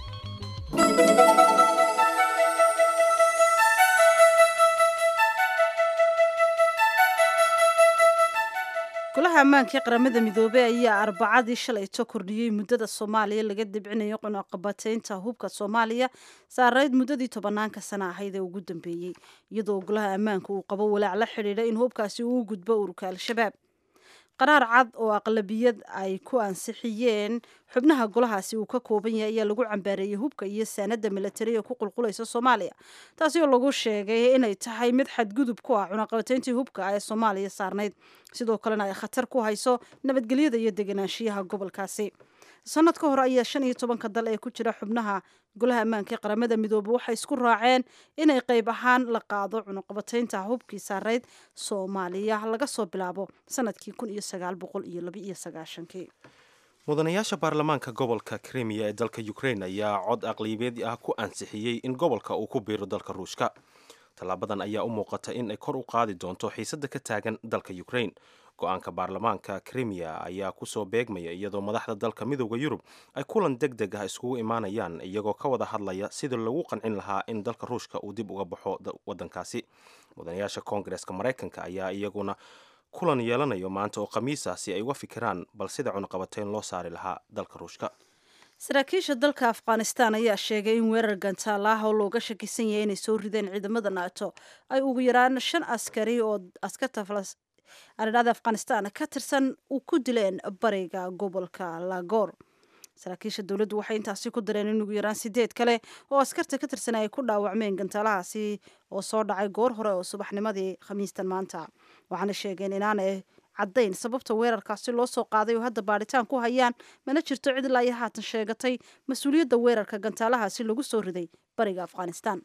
golaha golaha ammaanka ee qaramada midoobey ayaa arbacadii shalayto kordhiyey muddada soomaaliya laga debcinayo cunaqabateynta hubka soomaaliya saarayd muddadii tobanaanka sana ahayd ee ugu dambeeyey iyadoo golaha ammaanka uu qabo walaac la xidhiidha in hubkaasi uu gudbo ururka al-shabaab qaraar cad oo aqlabiyad ay ku ansixiyeen xubnaha golahaasi uu ka kooban yahay ayaa lagu cambaareeyey hubka iyo saanada milatariga ku qulqulaysa soomaaliya taasi oo lagu sheegay inay tahay mid xadgudub ku ah cunaqabateyntii hubka ee soomaaliya saarnayd sidoo kalena ay khatar ku hayso nabadgelyada iyo deganaanshiyaha gobolkaasi sanad ka hor ayaa shan iyo tobanka dal ee ku jira xubnaha golaha ammaanka ee qaramada midoobe waxay isku raaceen inay qayb ahaan la qaado cunuqabateynta hubkii saarayd soomaaliya laga soo bilaabo sanadkii kun iyo sagaal boqol iyo laba iyo sagaashankii mudanayaasha baarlamaanka gobolka krimiya ee dalka ukraine ayaa cod aqlibeed ah ku ansixiyey in gobolka uu ku biiro dalka ruushka tallaabadan ayaa u muuqata in ay kor u qaadi doonto xiisadda ka taagan dalka ukraine go-aanka baarlamaanka krimiya ayaa kusoo beegmaya iyadoo madaxda dalka midooda yurub ay kulan deg deg ah iskugu imaanayaan iyagoo ka wada hadlaya sidii lagu qancin lahaa in dalka ruushka uu dib uga baxo wadankaasi mudanayaasha koongareska maraykanka ayaa iyaguna kulan yeelanayo maanta oo khamiisa si ay uga fikiraan bal sida cunaqabateyn loo saari lahaa dalka ruushka saraakiisha dalka afghanistan ayaa sheegay in weerar gantaal ah oo looga shakisan yahay inay soo rideen ciidamada naato ay ugu yaraan shan askari oo askarta aridhada afghanistan ka tirsan u ku dileen bariga gobolka lagoor saraakiisha dowladdu waxay intaasi ku dareen in ugu yaraan sideed kale oo askarta ka tirsan ay ku dhaawacmeen gantaalahaasi oo soo dhacay goor hore oo subaxnimadii khamiistan maanta waxaana sheegeen inaanay caddayn sababta weerarkaasi loo soo qaaday oo hadda baadhitaan ku hayaan mana jirto cid ilaa iyo haatan sheegatay mas-uuliyadda weerarka gantaalahaasi lagu soo riday bariga afghanistan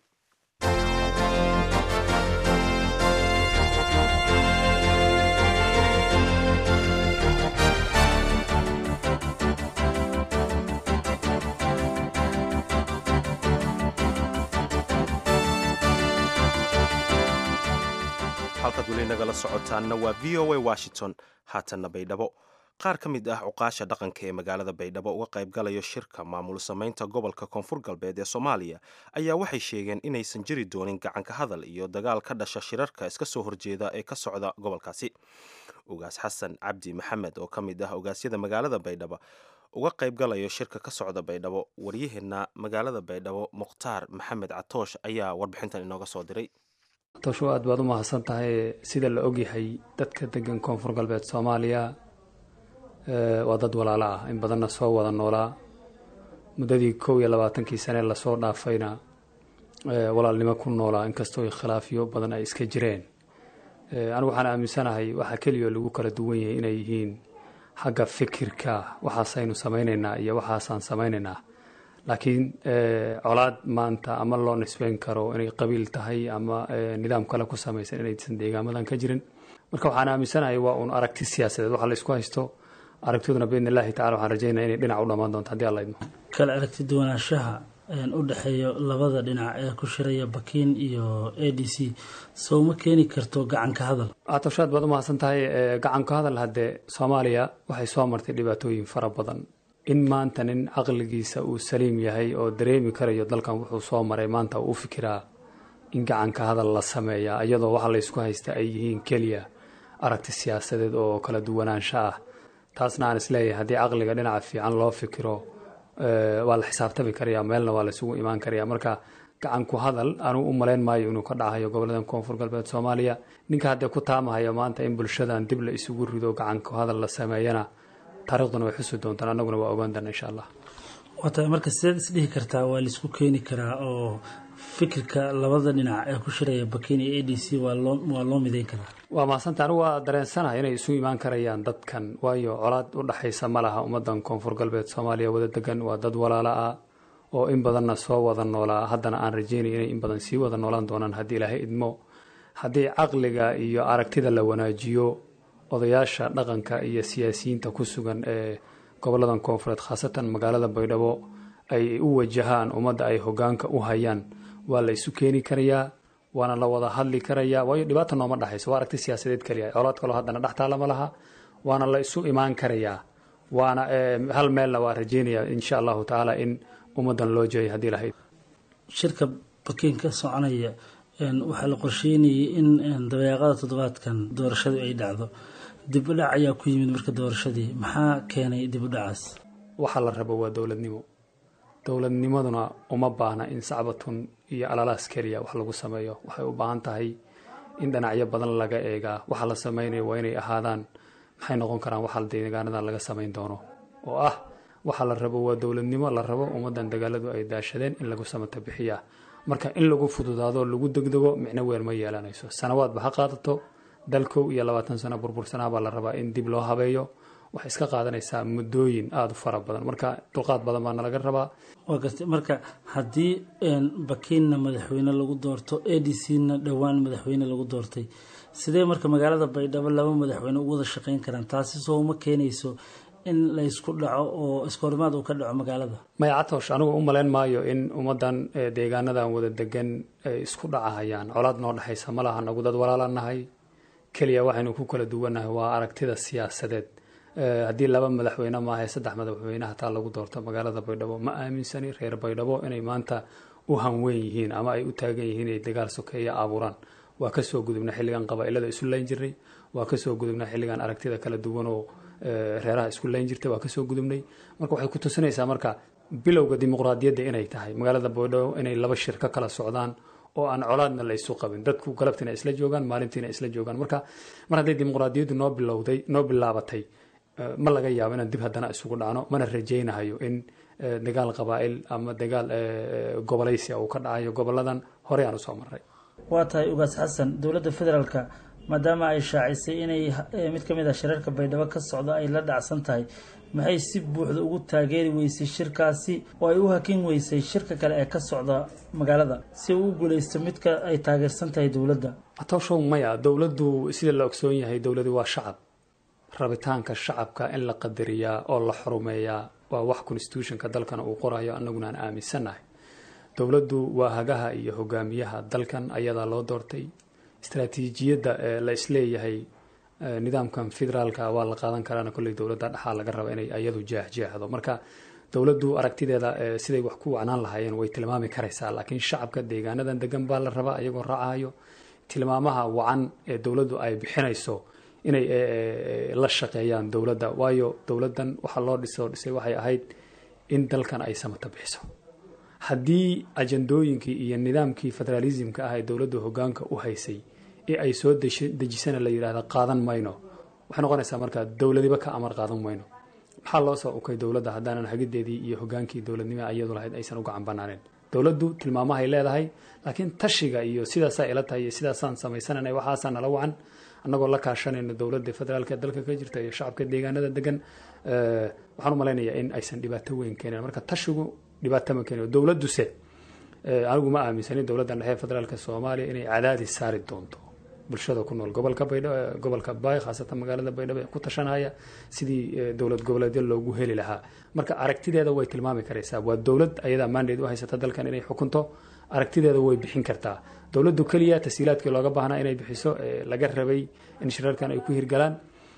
halkaad weli nagala socotaanna waa v o a washington haatanna baydhabo qaar ka mid ah cuqaasha dhaqanka ee magaalada baydhabo uga qayb galayo shirka maamul samaynta gobolka koonfur galbeed ee soomaaliya ayaa waxay sheegeen inaysan jiri doonin gacanka hadal iyo dagaal ka dhasha shirarka iska soo horjeeda ee ka socda gobolkaasi ugaas xasan cabdi maxamed oo ka mid ah ogaasyada magaalada baydhabo uga qayb galayo shirka ka socda baydhabo waryaheena magaalada baydhabo mukhtaar maxamed catoosh ayaa warbixintan inooga soo diray tosho aad baad u mahadsan tahay sida la ogyahay dadka degan koonfur galbeed soomaaliya waa dad walaalo ah in badanna soo wada noolaa muddadii kow iyo labaatankii sane lasoo dhaafayna walaalnimo ku noolaa inkastoo khilaafyo badan ay iska jireen anigu waxaan aaminsanahay waxaa keliya lagu kala duwan yahay inay yihiin xagga fikirka waxaasaynu samaynaynaa iyo waxaasaan samaynaynaa laakiin colaad maanta ama loo nisbeyn karo inay qabiil tahay ama nidaam kale ku samaysan inaysan deegaamadan ka jirin marka waxaan aaminsanahay waa uun aragti siyaasadeed waxa la isku haysto aragtiduna biidn illahi tacala waxaan rajaynaya inay dhinac u dhammaan doonto haddii alla idmo kala aragti duwanaanshaha u dhexeeyo labada dhinac ee ku shiraya bakiin iyo a d c sow ma keeni karto gacanka hadal atoshaad baad u mahadsan tahay gacanka hadal haddee soomaaliya waxay soo martay dhibaatooyin fara badan in maanta nin caqligiisa uu saliim yahay oo dareemi karayo dalkan wuxuu soo maray maanta uu u fikiraa in gacanka hadal la sameeya iyadoo waxa laysku haysta ay yihiin keliya aragti siyaasadeed oo kala duwanaansho ah taasna aan isleeyahay haddii caqliga dhinaca fiican loo fikiro waa la xisaabtami karaya meelna waa laysugu imaan karaya marka gacanku hadal anuu u malayn maayo inuu ka dhacayo gobolladan koonfur galbeed soomaaliya ninka haddee ku taamahayo maanta in bulshadan dib la isugu rido gacanku hadal la sameeyana taariikhduna way xusi doontaan annaguna waa ogaan doona insha allah waata marka sideed isdhihi kartaa waa laisku keeni karaa oo fikirka labada dhinac ee ku shiraya bakiin iyo a d c waa loo waa loo midayn karaa waa mahadsantaha anigu waa dareensanahay inay isu imaan karayaan dadkan waayo colaad u dhexaysa ma laha ummadan koonfur galbeed soomaaliya wada degan waa dad walaala ah oo in badanna soo wada noolaa haddana aan rajeynay inay in badan sii wada noolaan doonaan haddii ilaahay idmo haddii caqliga iyo aragtida la wanaajiyo odayaasha dhaqanka iyo siyaasiyiinta ku sugan ee goboladan koonfureed khaasatan magaalada baydhabo ay u wajahaan ummadda ay hogaanka u hayaan waa la isu keeni karayaa waana la wada hadli karayaa waayo dhibaata nooma dhexayso waa aragti siyaasadeed keliya colaad kaloo haddana dhex taalama laha waana la isu imaan karayaa waana hal meelna waa rajeynayaa insha allahu tacaala in ummadan loo jeeyay haddii lahayd shirka bakiin ka soconaya waxaa la qorsheynayay in dabeeqada toddobaadkan doorashadu ay dhacdo dib u dhac ayaa ku yimid marka doorashadii maxaa keenay dib u dhacaas waxaa la rabo waa dowladnimo dowladnimaduna uma baahna in sacbatun iyo alalaas keliya wax lagu sameeyo waxay u baahan tahay in dhinacyo badan laga eegaa waxa la sameynaya waa inay ahaadaan maxay noqon karaan waxa deegaanadan laga samayn doono oo ah waxa la rabo waa dowladnimo la rabo ummadan dagaaladu ay daashadeen in lagu samata bixiyaa marka in lagu fududaado lagu degdego micno weyn ma yeelanayso sanawaadba ha qaadato dal kow iyo labaatan sano burbursanaa baa la rabaa in dib loo habeeyo waxay iska qaadanaysaa muddooyin aada u fara badan marka dulqaad badan baa nalaga rabaa waa gartay marka haddii bakiinna madaxweyne lagu doorto a d c na dhowaan madaxweyne lagu doortay sidee marka magaalada baydhabo laba madaxweyne ugu wada shaqeyn karaan taasi soo uma keenayso in laysku dhaco oo iskahorimaad uu ka dhaco magaalada maya catoosh anigu u malayn maayo in ummadan deegaanadan wada degan ay isku dhacahayaan colaad noo dhexaysa ma laha nagu dad walaalanahay keliya waxaynu ku kala duwannahay waa aragtida siyaasadeed haddii laba madaxweyne maahae saddex madaxweyne hataa lagu doorto magaalada baydhabo ma aaminsani reer baydhabo inay maanta u hanweyn yihiin ama ay u taagan yihiin inay dagaal sokeeya abuuraan waa kasoo gudubna xilligan qabaa'ilada isu layn jiray waa kasoo gudubna xilligan aragtida kala duwanoo reeraha isku layn jirtay waa kasoo gudubnay marka waxay ku tusinaysaa marka bilowga dimuqraadiyadda inay tahay magaalada baydhabo inay laba shir ka kala socdaan oo aan colaadna la isu qabin dadku galabtiina isla joogaan maalintiina isla joogaan marka mar hadday dimuqraadiyaddu noo bilowday noo bilaabatay ma laga yaabo inaan dib haddana isugu dhacno mana rajaynahayo in dagaal qabaa'il ama dagaal gobolaysi uu ka dhacayo goboladan horey aan usoo maray waa tahay ugaas xasan dowladda federaalka maadaama ay shaacisay inay mid ka mid ah shirarka baydhabo ka socda ay la dhacsan tahay maxay si buuxda ugu taageeri weysay shirkaasi oo ay u hakin weysay shirka kale ee ka socda magaalada si uu u guuleysto midka ay taageersan tahay dowladda atoshow maya dowladdu sida la ogsoon yahay dowladu waa shacab rabitaanka shacabka in la qadariyaa oo la xurumeeyaa waa wax constitutionka dalkana uu qorayo annaguna aan aaminsannahay dowladdu waa hagaha iyo hogaamiyaha dalkan ayadaa loo doortay istraatiijiyadda ee la isleeyahay nidaamkan federaalka waa la qaadan karaana kolley dowladda dhexaa laga raba inay ayadu jeexjeexdo marka dowladdu aragtideeda siday wax ku wacnaan lahaayeen way tilmaami karaysaa laakiin shacabka deegaanadan degan baa la rabaa iyagoo raacayo tilmaamaha wacan ee dowladdu ay bixinayso inay la shaqeeyaan dowladda waayo dowladdan waxaa loo dhisoo dhisay waxay ahayd in dalkan ay samata bixiso haddii ajandooyinkii iyo nidaamkii federaalismka ah ee dowladdu hogaanka u haysay ee ay soo dejisana la yidhaahda qaadan mayno waxay noqonaysaa marka dowladiba ka amar qaadan mayno maxaa loo soo ukay dowladda haddaanan hagideedii iyo hogaankii dowladnimo iyadu lahayd aysan u gacan banaaneen dowladdu tilmaamahay leedahay laakiin tashiga iyo sidaasaa ila tahay iyo sidaasaan samaysanana waxaasaa nala wacan annagoo la kaashanayno dowladda federaalka dalka ka jirta iyo shacabka deegaanada degan waxaan u malaynayaa in aysan dhibaato weyn keenin marka tashigu dhibaato ma keenin dowladduse anigu ma aaminsanin dowladdan dhexe federaalka soomaaliya inay cadaadis saari doonto bulshada ku nool gobolka baydhabo gobolka baay khaasatan magaalada baydhabo ee ku tashanaya sidii dowlad goboleedyo loogu heli lahaa marka aragtideeda way tilmaami karaysaa waa dowlad ayadaa maandeed u haysata dalkan inay xukunto aragtideeda way bixin kartaa dowladdu keliya tashiilaadkii looga baahnaa inay bixiso laga rabay in shirarkan ay ku hirgalaan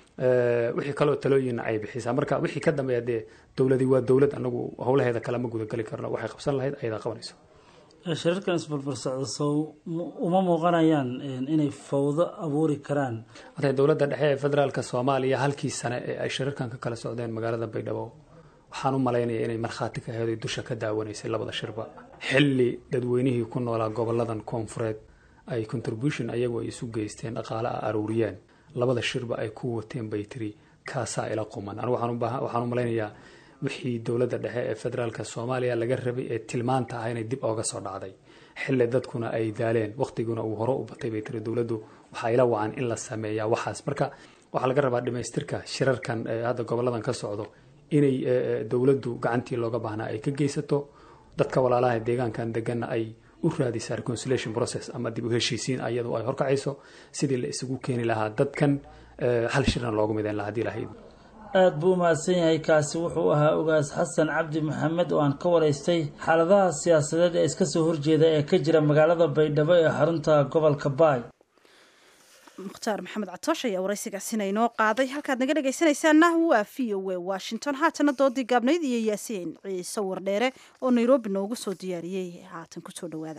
wixii kaloo talooyinna ay bixisaa marka wixii ka dambeeya dee dowladi waa dowlad anagu howlaheeda kale ma gudageli karno waxay qabsan lahayd ayadaa qabanayso shirarkan isbarbar socda sow uma muuqanayaan inay fawdo abuuri karaan watay dowladda dhexe ee federaalka soomaaliya halkii sane ee ay shirarkan ka kala socdeen magaalada baydhabo waxaan u malaynaya inay markhaati ka heeday dusha ka daawanaysay labada shirba xilli dadweynihii ku noolaa goboladan koonfureed ay contribution ayagu ay isu geysteen dhaqaale a aruuriyeen labada shirba ay ku wateen bay tiri kaasaa ila quman anigu waxaan u malaynayaa wixii dowladda dhexe ee federaalka soomaaliya laga rabay ee tilmaanta ah inay dib ooga soo dhacday xilli dadkuna ay daaleen waqtiguna uu hore u batay bay tiri dowladdu waxaa ila wacan in la sameeyaa waxaas marka waxaa laga rabaa dhamaystirka shirarkan hadda goboladan ka socdo inay dowladdu gacantii looga baahnaa ay ka geysato dadka walaalaha deegaankan deganna ay u raadisaa reconciliation process ama dib u heshiisiin ayadu ay horkacayso sidii la isugu keeni lahaa dadkan hal shirna loogu midayn lahaa hadii lahayd aada buu u mahadsan yahay kaasi wuxuu ahaa ogaas xasan cabdi maxamed oo aan ka waraystay xaaladaha siyaasadeed ee iska soo horjeeda ee ka jira magaalada baydhabo ee xarunta gobolka baay mukhtaar maxamed catoosh ayaa waraysigaasina inoo qaaday halkaad naga dhegaysanaysaana waa v o a washington haatana doodii gaabnayd iyo yaasiin ciise wardheere oo nairobi noogu soo diyaariyey haatan kusoo dhawaada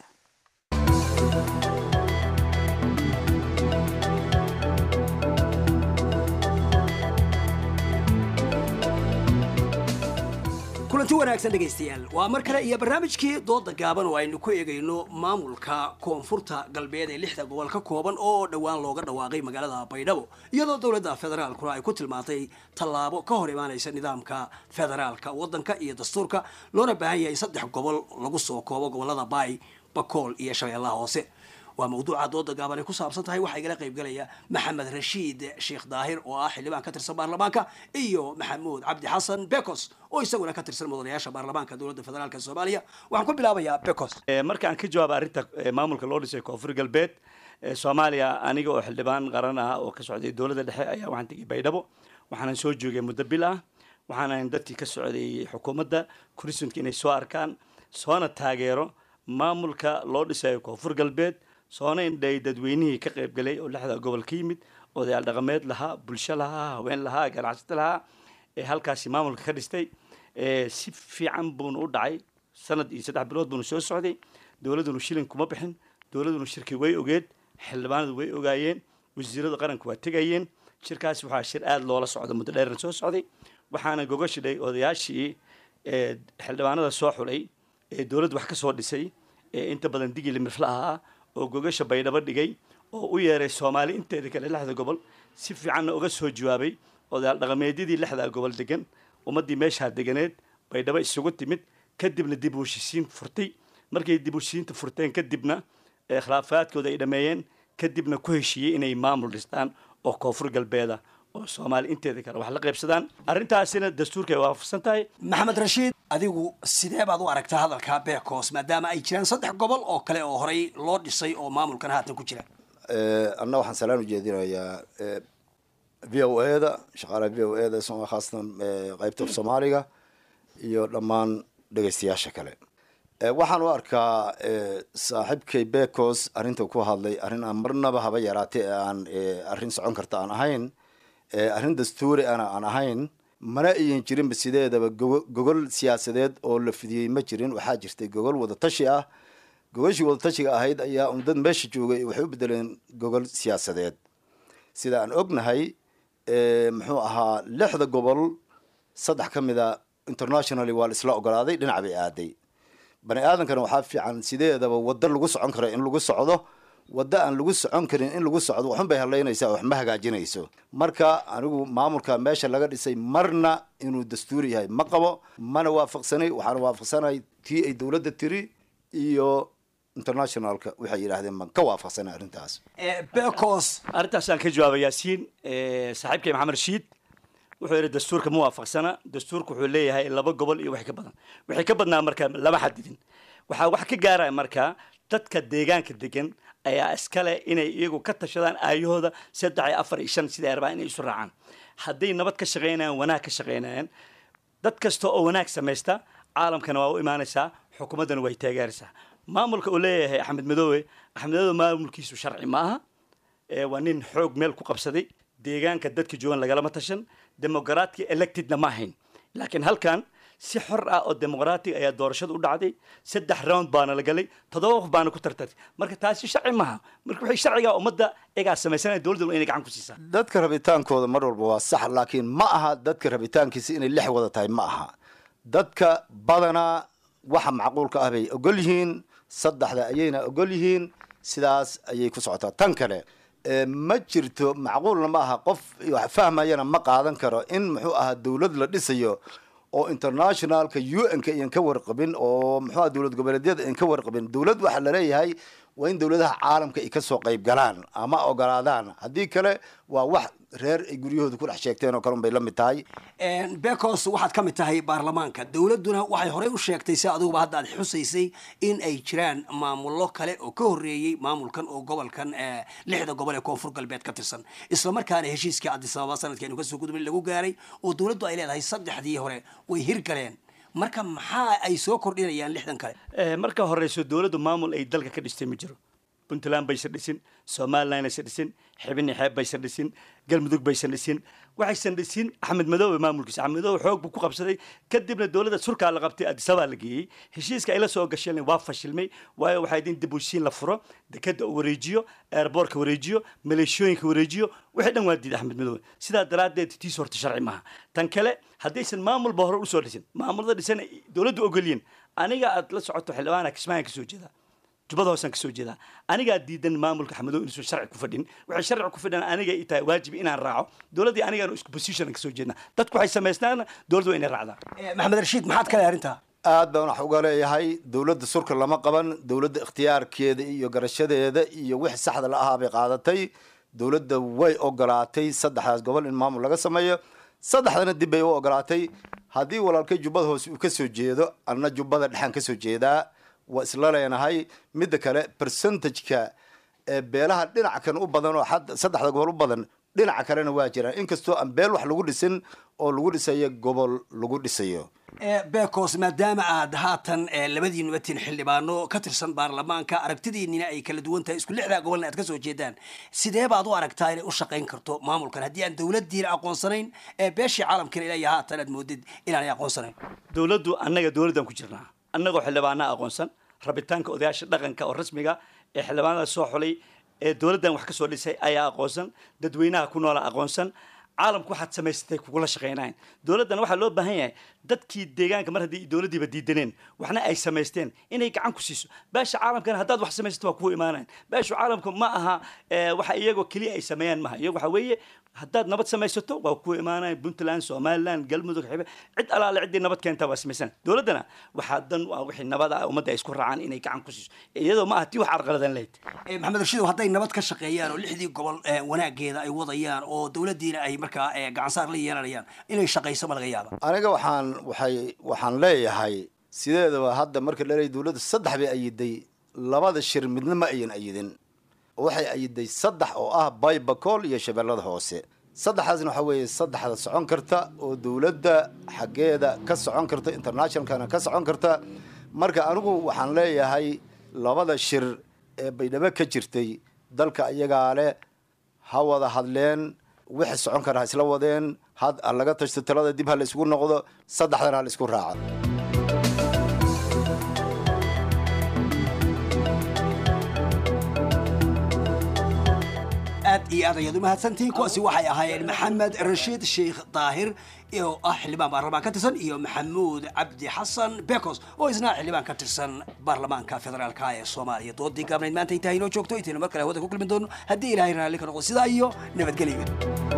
kulanti wanaagsan dhegaystayaal waa mar kale iyo barnaamijkii dooda gaaban oo aynu ku eegayno maamulka koonfurta galbeed ee lixda gobol ka kooban oo dhowaan looga dhawaaqay magaalada baydhabo iyadoo dowladda federaalkuna ay ku tilmaantay tallaabo ka hor imaanaysa nidaamka federaalka waddanka iyo dastuurka loona baahan yahay saddex gobol lagu soo koobo gobolada baay bakool iyo shabeellaha hoose waa mawduuca dooda gaaban ay ku saabsan tahay waxaa igala qaybgalaya maxamed rashiid sheekh daahir oo ah xildhibaan ka tirsan baarlamaanka iyo maxamuud cabdi xasan bekos oo isaguna ka tirsan mudanayaasha baarlamaanka dowladda federaalk soomaaliya waxaan ku bilaabayaa bekos marka aan ka jawaaba arrinta maamulka loo dhisay koonfur galbeed soomaaliya aniga oo xildhibaan qaran ah oo ka socday dowladda dhexe ayaa waxaan tegay baydhabo waxaanan soo joogay muddo bil ah waxaanan dadkii ka socday xukuumadda kurisunka inay soo arkaan soona taageero maamulka loo dhisayo koonfur galbeed soona indhay dadweynihii ka qaybgalay oo lixda gobol ka yimid odayaal dhaqameed lahaa bulsho lahaa haween lahaa ganacsato lahaa ee halkaasi maamulka ka dhistay si fiican buuna u dhacay sanad iyo saddex bilood buuna soo socday dowladdunu shilin kuma bixin dowladdunu shirki way ogeed xildhibaanadu way ogaayeen wasiirada qaranku waa tegayeen shirkaasi waxaa shir aada loola socda muddo dheeran soo socday waxaana gogashidhay odayaashii xildhibaanada soo xulay ee dowladda wax ka soo dhisay ee inta badan digili mirfla ahaa oo gogasha baydhabo dhigay oo u yeeray soomaali inteeda kale lixda gobol si fiicanna uga soo jawaabay odayaal dhaqameedyadii lixdaa gobol degan ummaddii meeshaa deganeed baydhabo isugu timid kadibna dib u heshisiin furtay markay dib u heshisiinta furteen kadibna khilaafaadkooda ay dhameeyeen kadibna ku heshiiyey inay maamul dhistaan oo koonfur galbeeda oo soomaali inteeda kale wax la qaybsadaan arrintaasina dastuurka ay waafaqsan tahay maxamed rashiid adigu sidee baad u aragtaa hadalka bekos maadaama ay jiraan saddex gobol oo kale oo horey loo dhisay oo maamulkan haatan ku jira anna waxaan salaan u jeedinayaa v o e da shaqaalaha v o e da khaasatan qaybta soomaaliga iyo dhammaan dhegaystayaasha kale waxaan u arkaa saaxiibkay bekos arrinta ku hadlay arrin aan marnaba haba yaraatay ee aan arrin socon karta aan ahayn arrin dastuuri ana aan ahayn mana ayan jirinba sideedaba gogol siyaasadeed oo la fidiyey ma jirin waxaa jirtay gogol wadatashi ah gogashii wadatashiga ahayd ayaa un dad meesha joogay waxay u bedeleen gogol siyaasadeed sida aan ognahay muxuu ahaa lixda gobol saddex ka mida internationally waa la isla ogolaaday dhinac bay aaday bani aadankana waxaa fiican sideedaba waddo lagu socon karo in lagu socdo waddo aan lagu socon karin in lagu socdo waxun bay hadlaynaysaa wax ma hagaajinayso marka anigu maamulka meesha laga dhisay marna inuu dastuuri yahay ma qabo mana waafaqsanay waxaana waafaqsanay tii ay dowladda tiri iyo internationalka waxay yidhaahdeen baan ka waafaqsanay arrintaas becos arrintaasaan ka jawaaba yaasiin saaxiibkay maxamed rashiid wuxuu yidhi dastuurka ma waafaqsana dastuurka wuxuu leeyahay laba gobol iyo wax ka badan wixii ka badnaa marka lama xadidin waxaa wax ka gaaraya marka dadka deegaanka degan ayaa iskale inay iyagu ka tashadaan aayahooda saddex iyo afar iyo shan siday rabaan inay isu raacaan hadday nabad ka shaqaynayaan wanaag ka shaqaynayaan dad kasta oo wanaag samaysta caalamkana waa u imaanaysaa xukuumaddana way taageeraysaa maamulka uu leeyahay axmed madoobe axmed madoobe maamulkiisu sharci ma aha waa nin xoog meel ku qabsaday deegaanka dadka joogan lagalama tashan demoqraatki electedna ma ahayn laakiin halkan si xor ah oo demoqraati ayaa doorashada u dhacday saddex round baana la galay toddoba qof baana ku tartartay marka taasi sharci maaha marka waxay sharciga ummadda egaa samaysanaya dowladda inay gacan ku siisaa dadka rabitaankooda mar walba waa sax laakiin ma aha dadka rabitaankiisa inay lix wada tahay ma aha dadka badanaa waxa macquulka ah bay ogol yihiin saddexda ayayna ogol yihiin sidaas ayay ku socotaa tan kale ma jirto macquulna ma aha qof wax fahmayana ma qaadan karo in muxuu ahaa dowlad la dhisayo oo internationalka u n-ka iyan ka warqabin oo muxuu aha dowlad goboleedyada iyan ka warqabin dowlad waxaa laleeyahay waa in dowladaha caalamka ay kasoo qayb galaan ama ogolaadaan haddii kale waa wax reer ay guryahooda ku dhex sheegteen oo kale un bay la mid tahay becos waxaad ka mid tahay baarlamaanka dowladduna waxay horey u sheegtay si adiguba hadda aad xusaysay in ay jiraan maamullo kale oo ka horreeyey maamulkan oo gobolkan lixda gobol ee koonfur galbeed ka tirsan islamarkaana heshiiskii adisababa sanadkeenu kasoo gudubay lagu gaaray oo dowladdu ay leedahay saddexdii hore way hirgaleen marka maxaa ay soo kordhinayaan lixdan kale marka horeyso dowladdu maamul ay dalka ka dhistay ma jiro puntland baysan dhisin somaliland aysan dhisin xibini xeeb baysan dhisin galmudug baysan dhisin waxaysan dhisin axmed madoobe maamulkiisa axmed madoobe xoog buu ku qabsaday kadibna dowladda surkaa la qabtay adisabaa la geeyey heshiiska ay la soo gasheen waa fashilmay waayo waxaa idin dib u heshiin la furo dekada uu wareejiyo airboortka wareejiyo maleeshooyinka wareejiyo wixii dhan waa diiday axmed madoobe sidaa daraaddeed tiis horta sharci maaha tan kale haddaysan maamulba hore usoo dhisin maamulada dhisan ay dowladdu ogolyiin aniga aad la socoto xildhibaana kismaayan kasoo jeedaa jubbada hoosaan kasoo jeedaa anigaa diidan maamulka axmedow inuusan sharci ku fadhin waxay sharci ku fadhiyaan aniga i tahay waajib inaan raaco dowladdii anigaan isku position kasoo jeednaa dadku waxay samaystaan dowladdu waa inay raacdaan maxamed rashiid maxaad ka leeyahay arrintaa aad baan wax uga leeyahay dowladda surka lama qaban dowladda ikhtiyaarkeeda iyo garashadeeda iyo wixii saxda la ahaa bay qaadatay dowladda way ogolaatay saddexdaas gobol in maamul laga sameeyo saddexdana dib bay u ogolaatay haddii walaalkay jubbada hoose uu kasoo jeedo anna jubbada dhexaan kasoo jeedaa waa isla leenahay midda kale percentageka ee beelaha dhinaca kan u badan oo xad saddexda gobol u badan dhinaca kalena waa jiraan inkastoo aan beel wax lagu dhisin oo lagu dhisayo gobol lagu dhisayo bekos maadaama aad haatan labadiinuba tin xildhibaano ka tirsan baarlamaanka aragtidiinina ay kala duwan tahay isku lixdaa gobolna aad kasoo jeedaan sidee baad u aragtaa inay u shaqayn karto maamulkan haddii aan dowladdiina aqoonsanayn ee beeshii caalamkana ilaa iyo haatan aad moodid inaanay aqoonsanayn dowladdu annaga dowladdan ku jirnaa annagoo xildhibaana aqoonsan rabitaanka odayaasha dhaqanka oo rasmiga ee xildhibaanada soo xulay ee dowladdan wax ka soo dhisay ayaa aqoonsan dadweynaha ku noola aqoonsan caalamku waxaad samaysatay kugula shaqaynayn dowladdan waxaa loo baahan yahay dadkii deegaanka mar haddii dowladdiiba diidaneen waxna ay samaysteen inay gacan ku siiso beesha caalamkana haddaad wax samaysato waa kugu imaanayn beesha caalamka ma aha waxa iyagoo keliya ay sameeyaan maaha iyago waxa weeye haddaad nabad samaysato waa kugu imaanayn puntland somaliland galmudug xibe cid alaale ciddii nabad keentaa waa samaysan dowladdana waxaa dan u ah wixii nabada ah ummadda ay isku raacaan inay gacan ku siiso iyadoo ma aha tii wax carqaladan lahayd maxamed rashiidow hadday nabad ka shaqeeyaan oo lixdii gobol wanaageeda ay wadayaan oo dowladdiina ay markaa gacansaar la yeelanayaan inay shaqayso ma laga yaaba aniga waxaan waxay waxaan leeyahay sideedaba hadda marka laleeyahy dowladda saddex bay ayiday labada shir midna ma ayan ayidin waxay ayiday saddex oo ah baybacool iyo shabeellada hoose saddexdaasna waxaa weeye saddexda socon karta oo dowladda xaggeeda ka socon karta internationalkana ka socon karta marka anigu waxaan leeyahay labada shir ee baydhabo ka jirtay dalka iyagaa leh ha wada hadleen wixii socon kara ha isla wadeen had ha laga tashto talada dib ha la isugu noqdo saddexdana ha la isku raaco aad iyo aad ayaad umahadsantihiin kuwaasi waxay ahaayeen maxamed rashiid sheikh daahir oo ah xildhibaan baarlamaan ka tirsan iyo maxamuud cabdi xasan bekos oo isna xildhibaan ka tirsan baarlamaanka federaalka ee soomaaliya doodii gaabnayd maanta intaa inoo joogto intaynu mar kale hawada ku kulmi doono haddii ilaahay raalli ka noqdo sidaa iyo nabadgelyo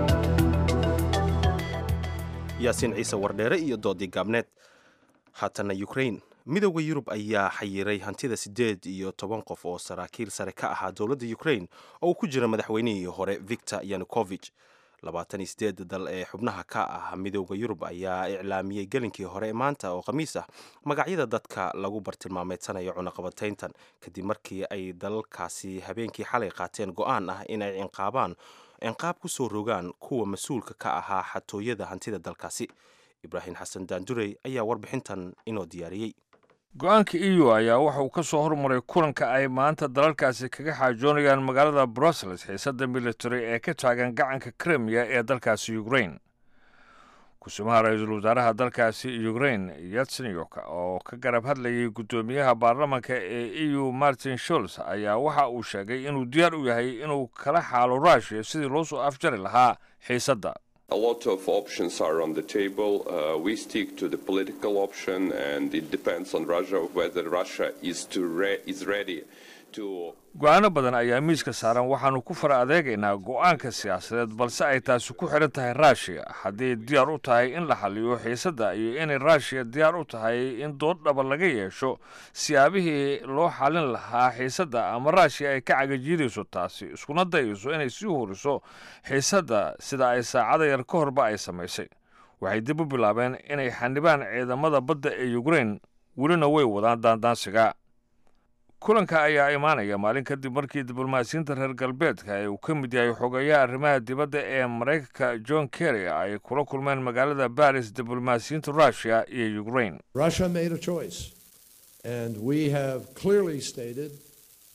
yaasiin ciise wardheere iyo doodii gaabneed haatana ukraine midooda yurub ayaa xayiray hantida siddeed iyo toban qof oo saraakiil sare ka ahaa dowladda ukraine oo uu ku jira madaxweynihii hore victor yanukovich labaatan iyo sideed dal ee xubnaha ka ah midooda yurub ayaa iclaamiyey gelinkii hore maanta oo khamiis ah magacyada dadka lagu bartilmaameedsanayo cunaqabatayntan kadib markii ay dalalkaasi habeenkii xalay qaateen go-aan ah in ay cinqaabaan cinqaab ku soo rogaan kuwa mas-uulka ka ahaa xatooyada hantida dalkaasi ibraahim xasan daandurey ayaa warbixintan inoo diyaariyey go-aanka e u ayaa waxa uu ka soo hormaray kulanka ay maanta dalalkaasi kaga xaajoonayaan magaalada brussels xiisadda military ee ka taagan gacanka krimiya ee dalkaasi ukrain kusumaha ra-iisul wasaaraha dalkaasi ukrain yatsenyok oo ka garab hadlayay guddoomiyaha baarlamanka ee e u martin sholz ayaa waxa uu sheegay inuu diyaar u yahay inuu kala xaalo rushia sidii loo soo afjari lahaa xiisadda A lot of options are on the table. Uh, we stick to the political option, and it depends on Russia whether Russia is to re- is ready to. go-aano badan ayaa miiska saaran waxaannu ku fara adeegaynaa go-aanka siyaasadeed balse ay taasi ku xidhan tahay ruushiya haddii diyaar u tahay in la xaliyo xiisadda iyo inay ruushiya diyaar u tahay in dood dhaba laga yeesho siyaabihii loo xalin lahaa xiisadda ama ruushiya ay ka cagajiidayso taasi iskuna dayayso inay sii horiso xiisadda sida ay saacada yar ka horba ay samaysay waxay dib u bilaabeen inay xanibaan ciidamada badda ee ukrain welina way wadaan daandaansiga kulanka ayaa imaanaya maalin kadib markii diblomaasiyiinta reer galbeedka ee uu ka mid yahay xogeeyaha arrimaha dibadda ee maraykanka john kerry ay kula kulmeen magaalada baris diblomaasiyiinta russiya iyo ukrain Russia made a choice, and we have clearly stated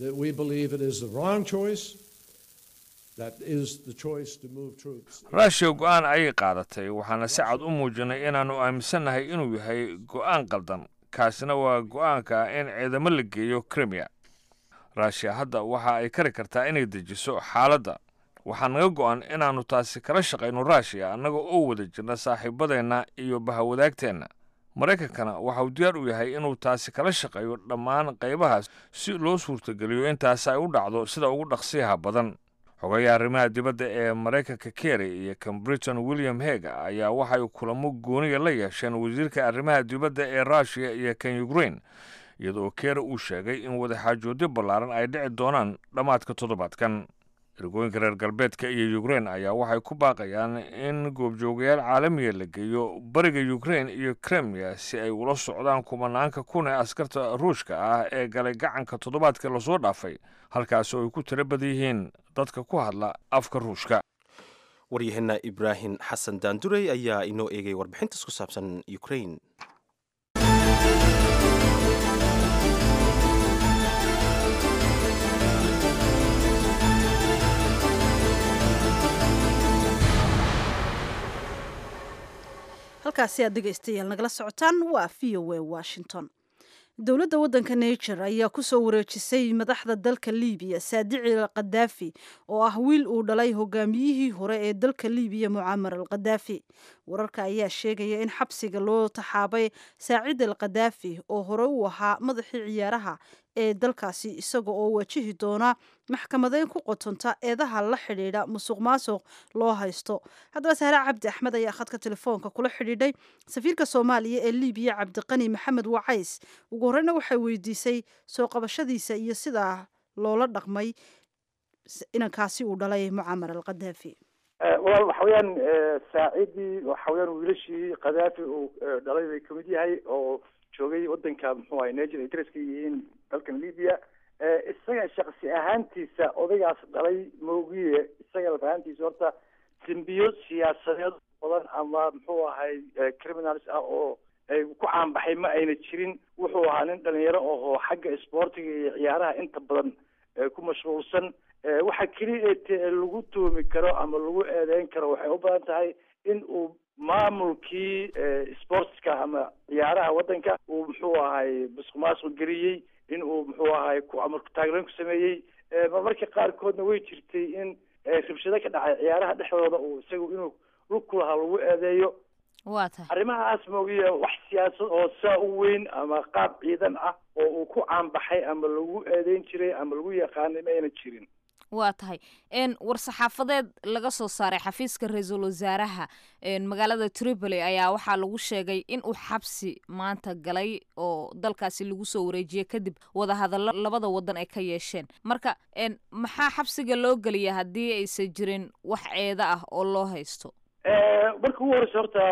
that we believe it is the wrong choice. That is the choice to move troops. ruushiya go-aan ayay qaadatay waxaana si cad u muujinay inaannu aaminsannahay inuu yahay go-aan qaldan kaasina waa go-aanka in ciidamo la geeyo krimiya ruushiya hadda waxa ay kari kartaa inay dejiso xaaladda waxaa naga go-an inaannu taasi kala shaqayno ruushiya annaga oo wada jirna saaxiibadeenna iyo bahawadaagteenna maraykankana waxa uu diyaar u yahay inuu taasi kala shaqeeyo dhammaan qaybahaas si loo suurtageliyo intaasi ay u dhacdo sida ugu dhaqsiyaha badan xogayaha arrimaha dibadda ee maraykanka kerry iyo kan britain william heg ayaa waxay kulamo gooniya la yeesheen wasiirka arrimaha dibadda ee ruushiya iyo kan ukraine iyadoo kerry uu sheegay in wadaxaajoodyo ballaaran ay dhici doonaan dhammaadka toddobaadkan ergooyinka reer galbeedka iyo ukraine ayaa waxay ku baaqayaan in goobjoogayaal caalamiya la geeyo bariga ukraine iyo kremia si ay ula socdaan kumanaanka kun ee askarta ruushka ah ee galay gacanka toddobaadka lasoo dhaafay halkaas oo ay ku tiro badan yihiin dadka ku hadla afka ruushka waryaheena ibraahim xasan daandurey ayaa inoo eegay warbixintaas ku saabsan ukraine halkaasi aad dhegaystayaal nagala socotaan waa v o a washington dowladda waddanka niger ayaa ku soo wareejisay madaxda dalka libiya saadici al khadaafi oo ah wiil uu dhalay hogaamiyihii hore ee dalka libiya mucamar al khadaafi wararka ayaa sheegaya in xabsiga loo taxaabay saacid al khadaafi oo hore u ahaa madaxii ciyaaraha ee dalkaasi isaga oo wajihi doona maxkamadeyn ku qotonta eedaha la xidhiidha musuq maasuq loo haysto haddaba sahre cabdi axmed ayaa khadka telefoonka kula xidhiidhay safiirka soomaaliya ee libiya cabdiqani maxamed wacays ugu horreyna waxay weydiisay soo qabashadiisa iyo sidaa loola dhaqmay inankaasi uu dhalay mucamar al khadaafi walaal waxa weeyaan saacidii waxa weeyaan wiilashii khadaafi uu dhalay bay kamid yahay oo joogay wadanka muxuu ahay niger ay daraska yihiin dalkan libya isaga shaksi ahaantiisa odaygaas dhalay moogiye isaga ahaantiisa horta simbiyo siyaasadeed badan ama muxuu ahay criminals ah oo ay ku caanbaxay ma ayna jirin wuxuu ahaa nin dhalinyaro oo xagga sportiga iyo ciyaaraha inta badan ku mashquulsan waxa keliya ee lagu tuumi karo ama lagu eedeyn karo waxay u badan tahay in uu maamulkii sportska ama ciyaaraha waddanka uu muxuu ahay musuq maasuq geliyey in uu muxuu ahay ku amarku taagleen ku sameeyey marmarka qaarkoodna way jirtay in rabshado ka dhacay ciyaaraha dhexdooda uu isagu inuu lug ku lahaa lagu eedeeyo waa tahay arrimahaas moogiye wax siyaasad oo saa u weyn ama qaab ciidan ah oo uu ku caanbaxay ama lagu eedeyn jiray ama lagu yaqaanay ma ayna jirin waa tahay n war-saxaafadeed laga soo saaray xafiiska ra-iisul wasaaraha magaalada tripoli ayaa waxaa lagu sheegay in uu xabsi maanta galay oo dalkaasi lagu soo wareejiyey kadib wadahadallo labada wadan ay ka yeesheen marka maxaa xabsiga loo geliya haddii aysan jirin wax ceeda ah oo loo haysto marka ugu horeysa horta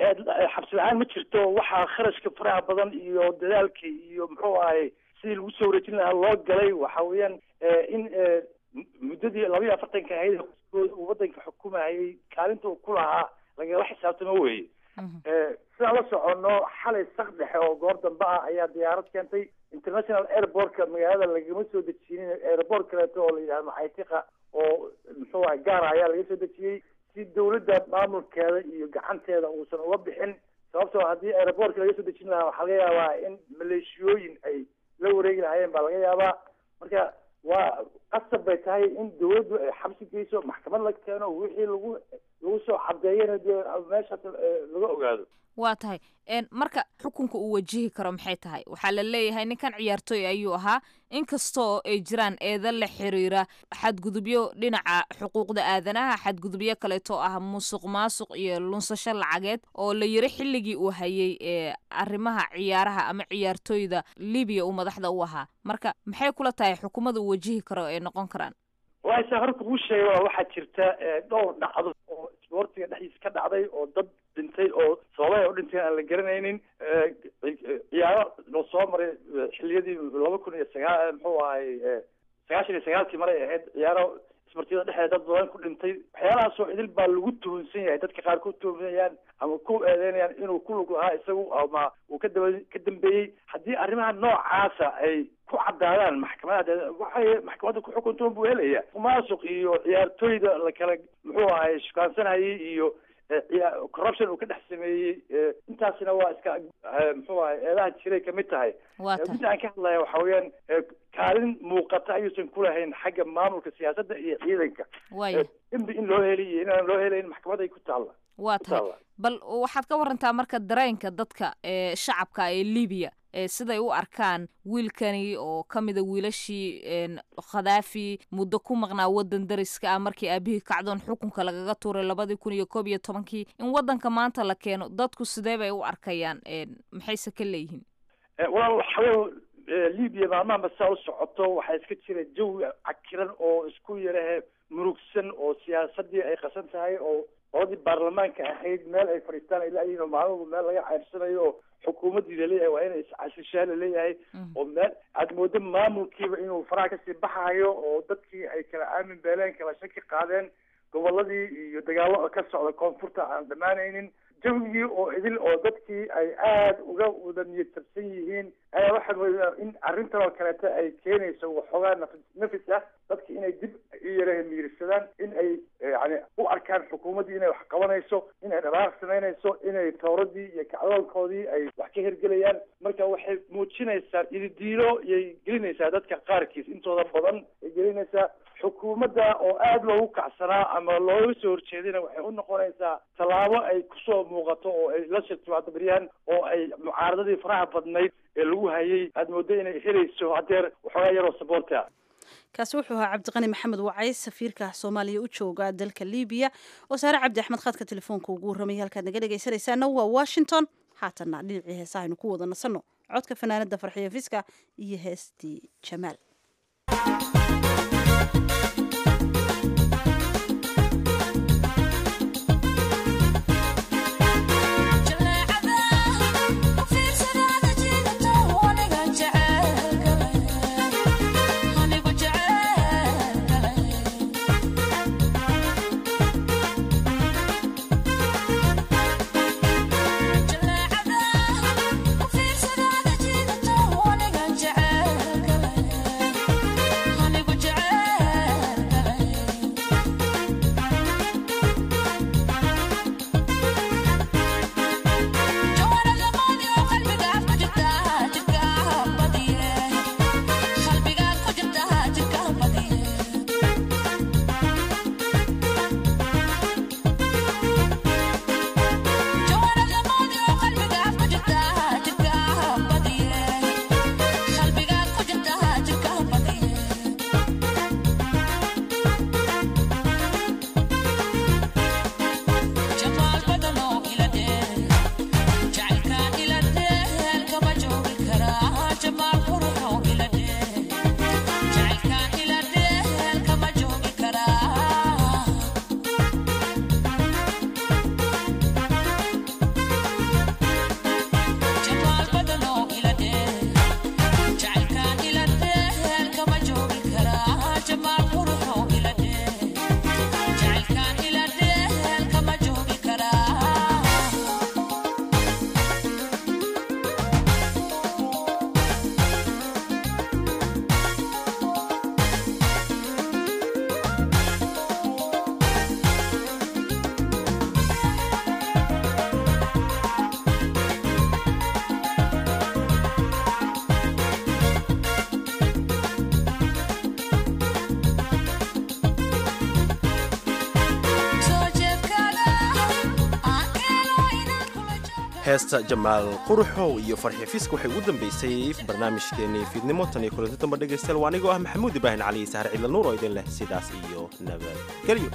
xabsi la-aan ma jirto waxaa kharashka faraha badan iyo dadaalka iyo muxuu ahay sidii lagu soo wareejin lahaa loo galay waxa weeyaan in muddadii laba iyo afartanka ahayd uu waddanka xukumayay kaalinta uu ku lahaa lagala xisaabtamo weye sidaan la soconno xalay sak dhexe oo goor dambe ah ayaa diyaarad keentay international airportka magaalada lagama soo dejinin airport kaleeto oo la yidhahdo maxaytiqa oo muxuu ahay gaara ayaa laga soo dejiyey si dawladda maamulkeeda iyo gacanteeda uusan uga bixin sababtoo haddii airportka laga soo dejin lahaa waxaa laga yaabaa in maleeshiyooyin ay la wareegi lahaayeen baa laga yaabaa marka waa qasab bay tahay in dawladdu ay xabsi geyso maxkamad la keeno wixii lagu lagu soo cadeeyana dee meeshaas laga ogaado waa tahay marka xukunka uu wajihi karo maxay tahay waxaa la leeyahay ninkan ciyaartooy ayuu ahaa inkastoo ay jiraan eeda la xiriira xadgudubyo dhinaca xuquuqda aadanaha xadgudubyo kaleeto ah musuq maasuq iyo lunsasho lacageed oo la yiri xilligii uu hayay ee arrimaha ciyaaraha ama ciyaartooyda libiya uu madaxda u ahaa marka maxay kula tahay xukuumada uu wajihi karo ay noqon karaan waasa horta kuu sheega waxaa jirta dhowr dhacdo oo isboortiga dhexdiisa ka dhacday oo dad dhintay oo sababay u dhinteen aan la garanaynin ciyaaro loo soo maray xiliyadii laba kun iyo sagaal muxuu ahay sagaashan iyo sagaalkii maray ahayd ciyaaro ismartida dhexdeeda dad badan ku dhintay waxyaalahaasoo idil baa lagu tuhunsan yahay dadka qaar ku tuhunsanayaan ama ku eedeynayaan inuu ku lug lahaa isagu ama uu ka daba ka dambeeyey haddii arrimaha noocaasa ay ku cadaadaan maxkamada waxay maxkamadda ku xukuntoon buu helaya mumaasuq iyo ciyaartooyda la kala muxuu ahay shukaansanayay iyo corruption uu ka dhex sameeyey intaasina waa iska muxuu ahay eedaha jiray kamid tahay mid aan ka hadlaya waxa weeyaan kaalin muuqata ayuusan kulahayn xagga maamulka siyaasadda iyo ciidanka dembi in loo heli iyo inaan loo helayn maxkamad ay ku taalla waa tahay bal waxaad ka warantaa marka dareenka dadka ee shacabka ee libiya siday u arkaan wiilkani oo ka mida wiilashii khadaafi muddo ku maqnaa waddan dariska ah markii aabihii kacdoon xukunka lagaga tuuray labadii kun iyo koob iyo tobankii in waddanka maanta la keeno dadku sidee bay u arkayaan maxayse ka leeyihiin walaal waxawey libiya maalmahanba saa u socoto waxaa iska jira jawi cakiran oo isku yarahe murugsan oo siyaasadii ay qasan tahay oo qoladii baarlamaanka ahayd meel ay fadhiistaan ay laayihiin oo maalmaba meel laga ceyrsanayo oo xukuumaddii laleeyahay waa inay iscasishaa laleeyahay oo meel aad moodo maamulkiiba inuu faraha kasii baxayo oo dadkii ay kala aamin beeleen kala shaki qaadeen goboladii iyo dagaallo ka socda koonfurta aan dhammaanaynin jawigii oo idil oo dadkii ay aada uga wada niyad jabsan yihiin ayaa waxaa moodaa in arrintan oo kaleeta ay keenayso waxoogaa nafis nafis ah dadki inay dib u yaraha miirsadaan in ay yani u arkaan xukuumaddii inay wax qabanayso inay dhaqaaq samaynayso inay towradii iyo kacdoonkoodii ay wax ka hergelayaan marka waxay muujinaysaa ididiilo iyay gelinaysaa dadka qaarkiis intooda badan ay gelinaysaa xukuumadda oo aada loogu kacsanaa ama looga soo horjeedina waxay u noqonaysaa tallaabo ay kusoo muuqato oo ay la shirtimaado baryahan oo ay mucaaradadii faraha badnayd ee lagu hayay aada moodo inay helayso hadeer waxoogaa yaroo saboorta kaasi wuxuu ahaa cabdiqani maxamed wacay safiirka soomaaliya u jooga dalka libiya oo saare cabdi axmed khadka telefoonka ugu warramaya halkaad naga dhegaysanaysaana waa washington haatanna dhinacii heesa aynu ku wada nasanno codka fanaanada farxiyo fiska iyo heestii jamaal heesta jamaal quruxow iyo farxi fisk waxay ugu dambaysay barnaamijkeenii fiidnimo tan iyo kulanti damba dhegaystayaal waa anigoo ah maxamuud ibraahin cali sahar ciidla nuur oo idin leh sidaas iyo nabadgelyo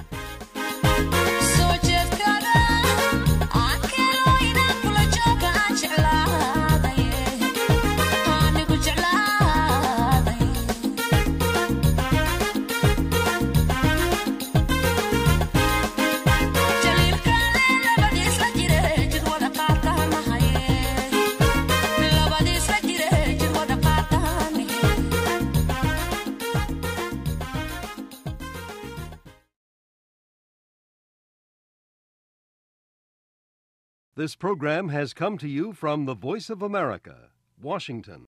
This program has come to you from the Voice of America, Washington.